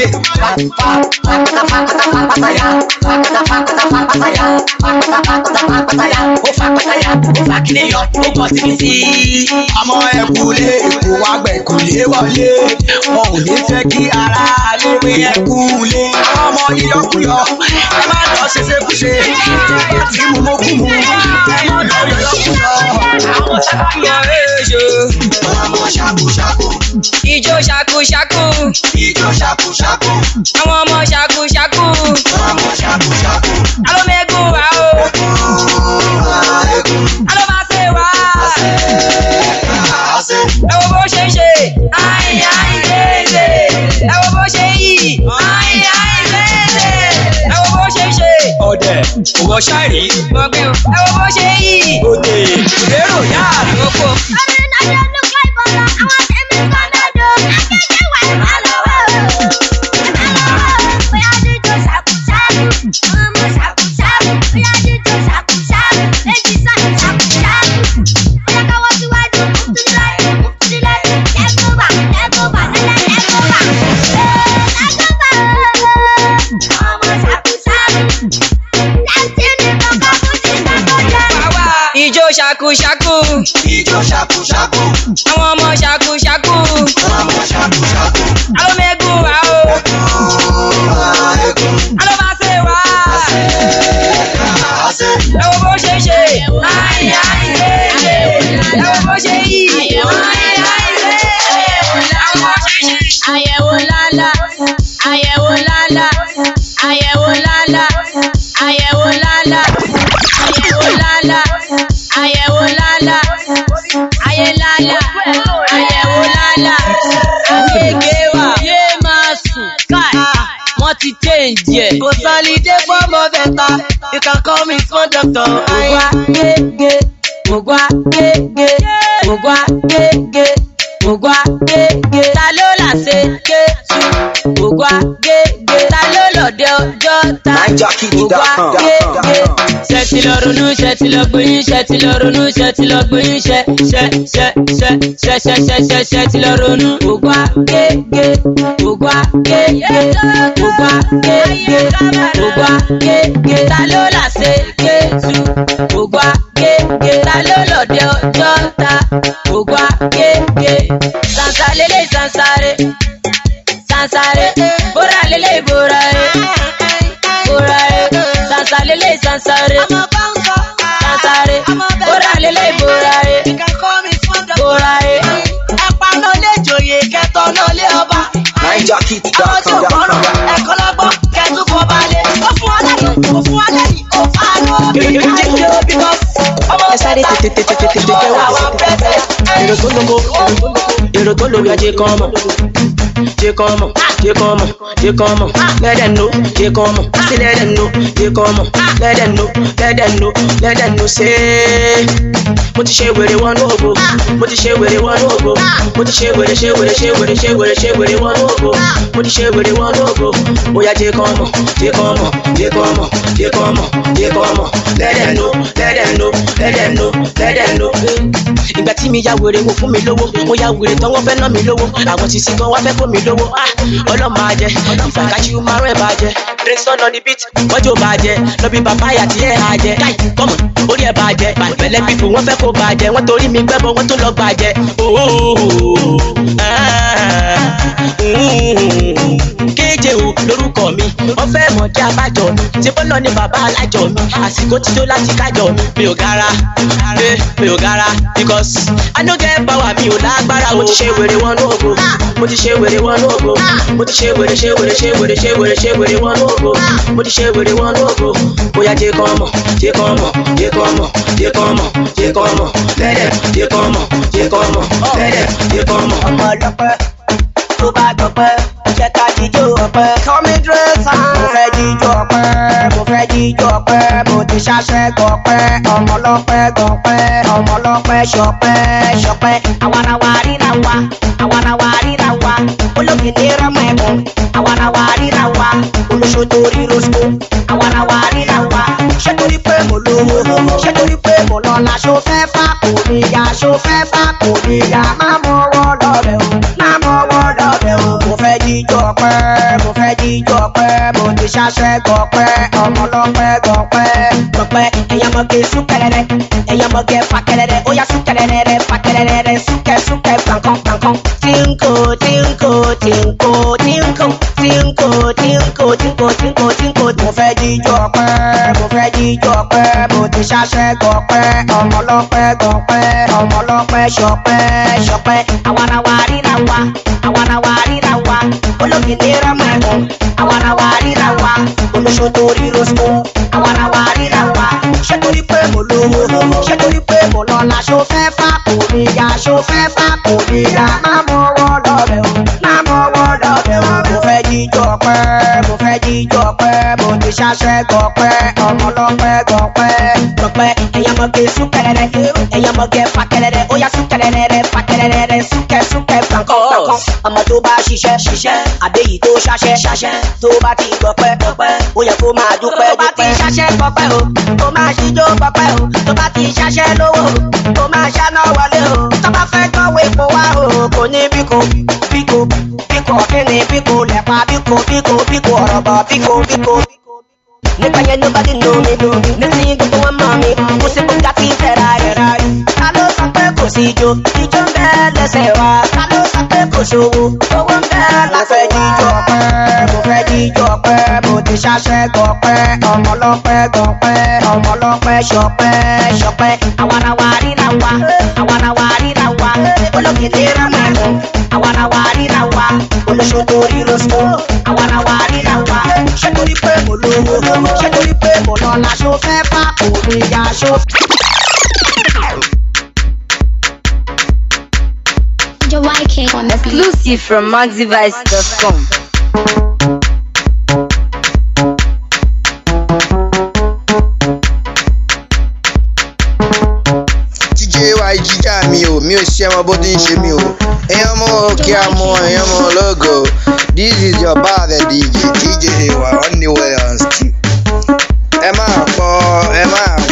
Ó fa pátáyà, ó fa kílé yọ, ó bọ̀ síbi sí. Ọmọ ẹ̀kúlé èkó wá gbẹ̀kúlé wọlé. Wọn ò ní fẹ́ kí ara lé pé ẹ̀kúlé. Àwọn ọmọ ìyọkúyọ, ẹ má lọ ṣe ṣekúṣe. Ẹ ti mú mú kú mu. Ẹ má lọ yọkúyọ. Àwọn ṣàkóyọ èèṣò. Ọmọ ṣàkóṣàkó. Ijó ṣakúṣakú. Ijó ṣàkóṣàkó. Àwọn ọmọ ṣakúṣakú. Ọmọ ṣàkóṣàkó. Alómẹ́gùn wá o. Alóbáṣe wá. Ẹ wo bó ṣe ń ṣe. Ayin ayin léèlè. Ẹ wo bó ṣe yí. Ayin ayin léèlè. Ẹ wo bó ṣe ń ṣe. ọ̀dẹ̀ òwò ṣáìrí Mo gbé o. Ẹ wo bó ṣe yí. òde ìrérò yáàrí Oko. Ijó ṣakúṣakú. Ijó ṣàkóṣàkó. Àwọn ọmọ ṣakúṣakú. Ọmọ ṣàkóṣàkó. Alómẹ́gùn wá o. Alóbáṣe wá. Ẹ wo bó ṣe ń ṣe. Ayin ayin léèlè. Ẹ wo bó ṣe yí. Ayin ayin léèlè. Ẹ wo bó ṣe ń ṣe. Àyẹ̀wò lálá, àyẹ̀wò lálá, àyẹ̀wò lálá, àyẹ̀wò lálá, àyẹ̀wò lálá, àyẹ̀wò lálá, ayé lálá, àyẹ̀wò lálá. Àgbègbè wa yé máa sùn káì, wọ́n ti change ẹ̀. Kò sálídé fọ́mọ bẹ̀ta, you can call me small doctor. Ògùn agége, ògùn agége, ògùn agége, ògùn agége. Ta ló là ṣe Jésù? Ògùn agége. Ta ló lọ̀dẹ ọjọ́ ta? Ògùn agége. ti lọ ronú ṣe ti lọ gbóyún ṣe ti lọ ronú ṣe ti lọ gbóyún ṣe ṣe ṣe ṣe ṣe ṣe ṣe ṣe ṣe ti lọ ronú. ògbà gègé ògbà gègé ògbà gègé ògbà gègé ta ló là ṣe kéétu ògbà gègé ta ló lọ́dẹ ọjọ́ ta ògbà gègé sansa lélẹ̀ sansare sansare bóra lélẹ̀ bóra ẹ̀ bóra ẹ̀ sansa lélẹ̀ sansare sansare bóra lélẹ̀ bóra ẹ̀ bóra ẹ̀. ẹ̀pà náà lè jòyè kẹtọ́ náà lé ọba. àwọn tí ò gbọ́ràn ẹ̀kọ́ lọ́gbọ́n kẹtù kọ́ balẹ̀. ó fún wa lẹ́yìn ó fún wa lẹ́yìn ó fà á lọ. ẹ sáré tètè tètè tètè tètè wá èrò tó lóko èrò tó lórí ajé kan mọ jẹ kan mọ jẹ kan mọ jẹ kan mọ lẹdẹ no jẹ kan mọ sí lẹdẹ no jẹ kan mọ lẹdẹ no lẹdẹ no lẹdẹ no ṣe mo ti ṣe wèrè wọnú ògo mo ti ṣe wèrè wọnú ògo mo ti ṣe wèrè ṣe wèrè ṣe wèrè ṣe wèrè ṣe wèrè wọnú ògo mo ti ṣe wèrè wọnú ògo bóyá jẹ kan mọ jẹ kan mọ jẹ kan mọ jẹ kan mọ jẹ kan mọ lẹdẹ no lẹdẹ no lẹdẹ no lẹdẹ no ìgbà tí mi ya wèrè wò fún mi lówó mo ya wèrè tán wọ́n fẹ́ ná mi lówó àwọn ti sí gan wá fẹ́ kó mi lówó ah ọlọ́mọ ajẹ́ ìfàkàṣì márùn ẹ̀ bàjẹ́ drink on the beat wọ́jọ́ bàjẹ́ lọ́bí bàbáyà tí ẹ̀ hà jẹ́ káì kọ́mọ̀ orí ẹ̀ bàjẹ́ pẹ̀lẹ́ pípò wọ́n fẹ́ kó bàjẹ́ wọ́n torí mi gbẹ́bọ̀ wọ́n tó lọ bàjẹ́ ooo kéje o lórúkọ mi wọ́n fẹ́ mọ̀ kí abájọ mi tí bọ́lọ̀ ni bàbá alájọ mi àsìkò ti tó láti kájọ mi mi ò gara eh, mi ò gara because I no get power mi ò lágbára mo ti ṣe wèrè wọnú ògo mo ti ṣe wèrè wọnú ògo mo ti ṣe wèrè ṣe wèrè ṣe wèrè ṣe wèrè ṣe wèrè wọnú ògo mo ti ṣe wèrè wọnú ògo bóyá jẹ kàn mọ jẹ kàn mọ jẹ kàn mọ jẹ kàn mọ jẹ kàn mọ lẹ́dẹ̀ jẹ kàn mọ jẹ kàn mọ lẹ́dẹ̀ jẹ kàn mọ. ọmọ ọlọpẹ tó bá dọpẹ jẹ ká jíjó ọpẹ. kọ́mi dírẹ́sà. mo fẹ́ jíjó ọpẹ mo fẹ́ jíjó ọpẹ mo ti ṣàṣẹ gọpẹ ọmọ ọlọpẹ gọpẹ ọmọ ọlọpẹ ṣọpẹ ṣọpẹ àwarawa ríra wa àwarawa ríra wa olókè ní rọmọ ẹkùn àwarawa ríra wa olóṣó torí rosco àwarawa ríra wa ṣé torí pé mo lówó ṣé torí pé mo lọ́la ṣó fẹ́ fà kò níyà ṣó fẹ́ fà kò níyà má mọ ọwọ́ lọ́bẹ̀ o má mọ ọwọ́ lọ́bẹ̀ o mo fẹ́ jíjọ pẹ́ mo fẹ́ jíjọ pẹ́ mo ti ṣàṣẹ gọpẹ́ ọmọ lọ́pẹ́ gọpẹ́ gọpẹ́ ẹ̀yà mọ̀gẹ́ súnkẹrẹrẹ ẹ̀yà mọ̀gẹ́ fàkẹrẹrẹ ó yà súnkẹrẹrẹ fàkẹrẹrẹ súnkẹ súnkẹ gbàǹkan gbàǹkan tínkò tínkò tínkò tínkò tínkò tínkò tínkò tínkò tínkò mo fẹ́ jíjọ pẹ́ mo fẹ́ jíjọ pẹ́ mo ti ṣàṣẹ gọpẹ́ ọmọ lọ́pẹ́ gọpẹ́ ọmọ lọ́pẹ́ ṣọpẹ́ ṣọpẹ́ àwarawa ríra wa àwarawa ríra wa olókè ní rẹ́mẹ̀kùn àwarawa ríra wa olóṣó torí rosco àwarawa ríra wa ṣé torí pé mo lówó ṣé torí pé mo lọ́la ṣó fẹ́ fà kò níyà ṣó fẹ́ fà kò níyà má mọ ọwọ́ lọ́bẹ̀ o má mọ ọwọ́ lọ́bẹ̀ o mo fẹ́ jíjọ pẹ́ mo fẹ́ jíjọ pẹ́ mo ti ṣàṣẹ gọpẹ́ ọmọ lọ́pẹ́ gọpẹ́ gọpẹ́ ẹ̀yà mọ̀gẹ́ súnkẹrẹrẹ ẹ̀yà mọ̀gẹ́ fàkẹrẹrẹ ó yà súnkẹrẹrẹ fàkẹrẹrẹ súnkẹ súnkẹ gbàǹkan gbàǹkan ọmọ tó bá ṣiṣẹ́ ṣiṣẹ́ àbẹ́yì tó ṣaṣẹ́ ṣaṣẹ́ tó bá ti gbọpẹ́ gbọpẹ́ ó yẹ kó máa dúpẹ́ dúpẹ́. tó bá ti ṣaṣẹ́ gbọpẹ́ o kó máa ṣíjó gbọpẹ́ o tó bá ti ṣaṣẹ́ lówó o kó máa ṣáná wọlé o tó bá fẹ́ gbọ́wọ́ epo wá o kò ní bíko bíko bíko kíni bíko lẹ́pa bíko bíko bíko ọ̀rọ̀bọ̀ bíko bíko. nígbà yẹn nobody know me nísìnyí gbogbo wọn mọ̀ mi kò sí bugatti ferrari ta ló sọ pé kò sí ijó ijó ń bẹ lẹ́sẹ̀ wa ta ló sọ pé kò ṣòwò owó ń bẹ lásẹ̀ jíjọ pẹ́ mo fẹ́ jíjọ pẹ́ mo ti ṣàṣẹ gọpẹ́ ọmọ lọ́pẹ́ gọpẹ́ ọmọ lọ́pẹ́ ṣọpẹ́ ṣọpẹ́ àwarawa ríra wa àwarawa ríra wa olókè ní rámẹ́nu àwarawa ríra wa olóṣó torí rosco àwarawa ríra wa ṣé torí pé mo lówó ṣé torí pé mo lọ́la ṣó fẹ́ fà kò níyà ṣó. Exclusive from MaxiVice.com. jíjẹ wa jíjà mi o mi ò ṣe ọmọ bó ti ń ṣe mi o èèyàn mọ kí a mọ èèyàn mọ lógo this is your father dj dj wa anywhere on steam ẹ máa pọ ẹ máa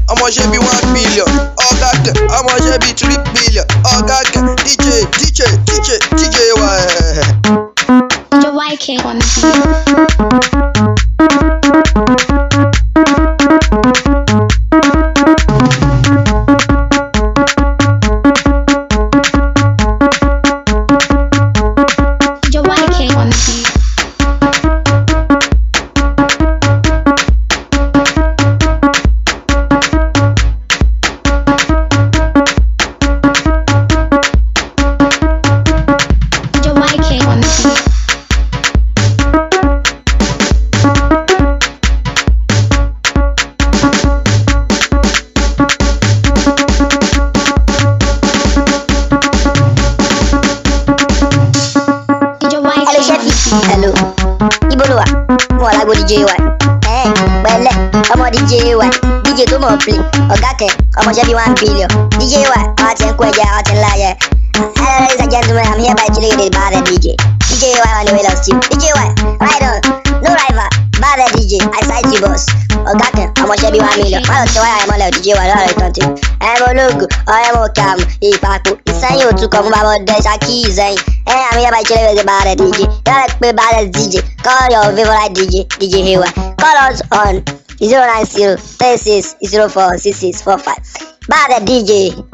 ọmọọṣẹ́ bíi one billion ọ̀gá kẹ̀ ọmọọṣẹ́ bíi three billion ọ̀gá kẹ̀ dj dj dj dj wa ẹ̀. The white king on the beat. The white king on the beat. The white king on the beat. Hello, Chevy. Hello. Ibo lo wà? Mo wà lágbo DJ wa. Ẹ pẹ̀lẹ́, ọmọ DJ wa. DJ tó mọ̀ play. Ọ̀gá kẹ̀, ọmọ Chevy one billion. DJ wa, àwọn ti ń kó ẹja, àwọn ti ń láyẹ. Hello, ladies and gentlemen, I'm here by chilling with the bad DJ. DJ Y on the way lost you. DJ Y, right on. No rival. Bad DJ, I cite you boss. Ọ̀gá kẹ̀, ọmọ Chevy one million. Má lọ tí wáyà ẹ̀mọ́lẹ̀ DJ wa lọ́rọ̀ ìtàn tí. Ẹ̀mọ ológun, ọ̀rẹ́ mo kà mú ìpapò. Ìsẹ́yìn òtún kan fún bàbá ọdẹ ṣákì ìsẹ́yìn. Ẹ I'm here by chilling with the bad DJ. You gotta play bad DJ. Call your favorite DJ, DJ Hayward. Call us on 090 36 04 6645. Bad DJ.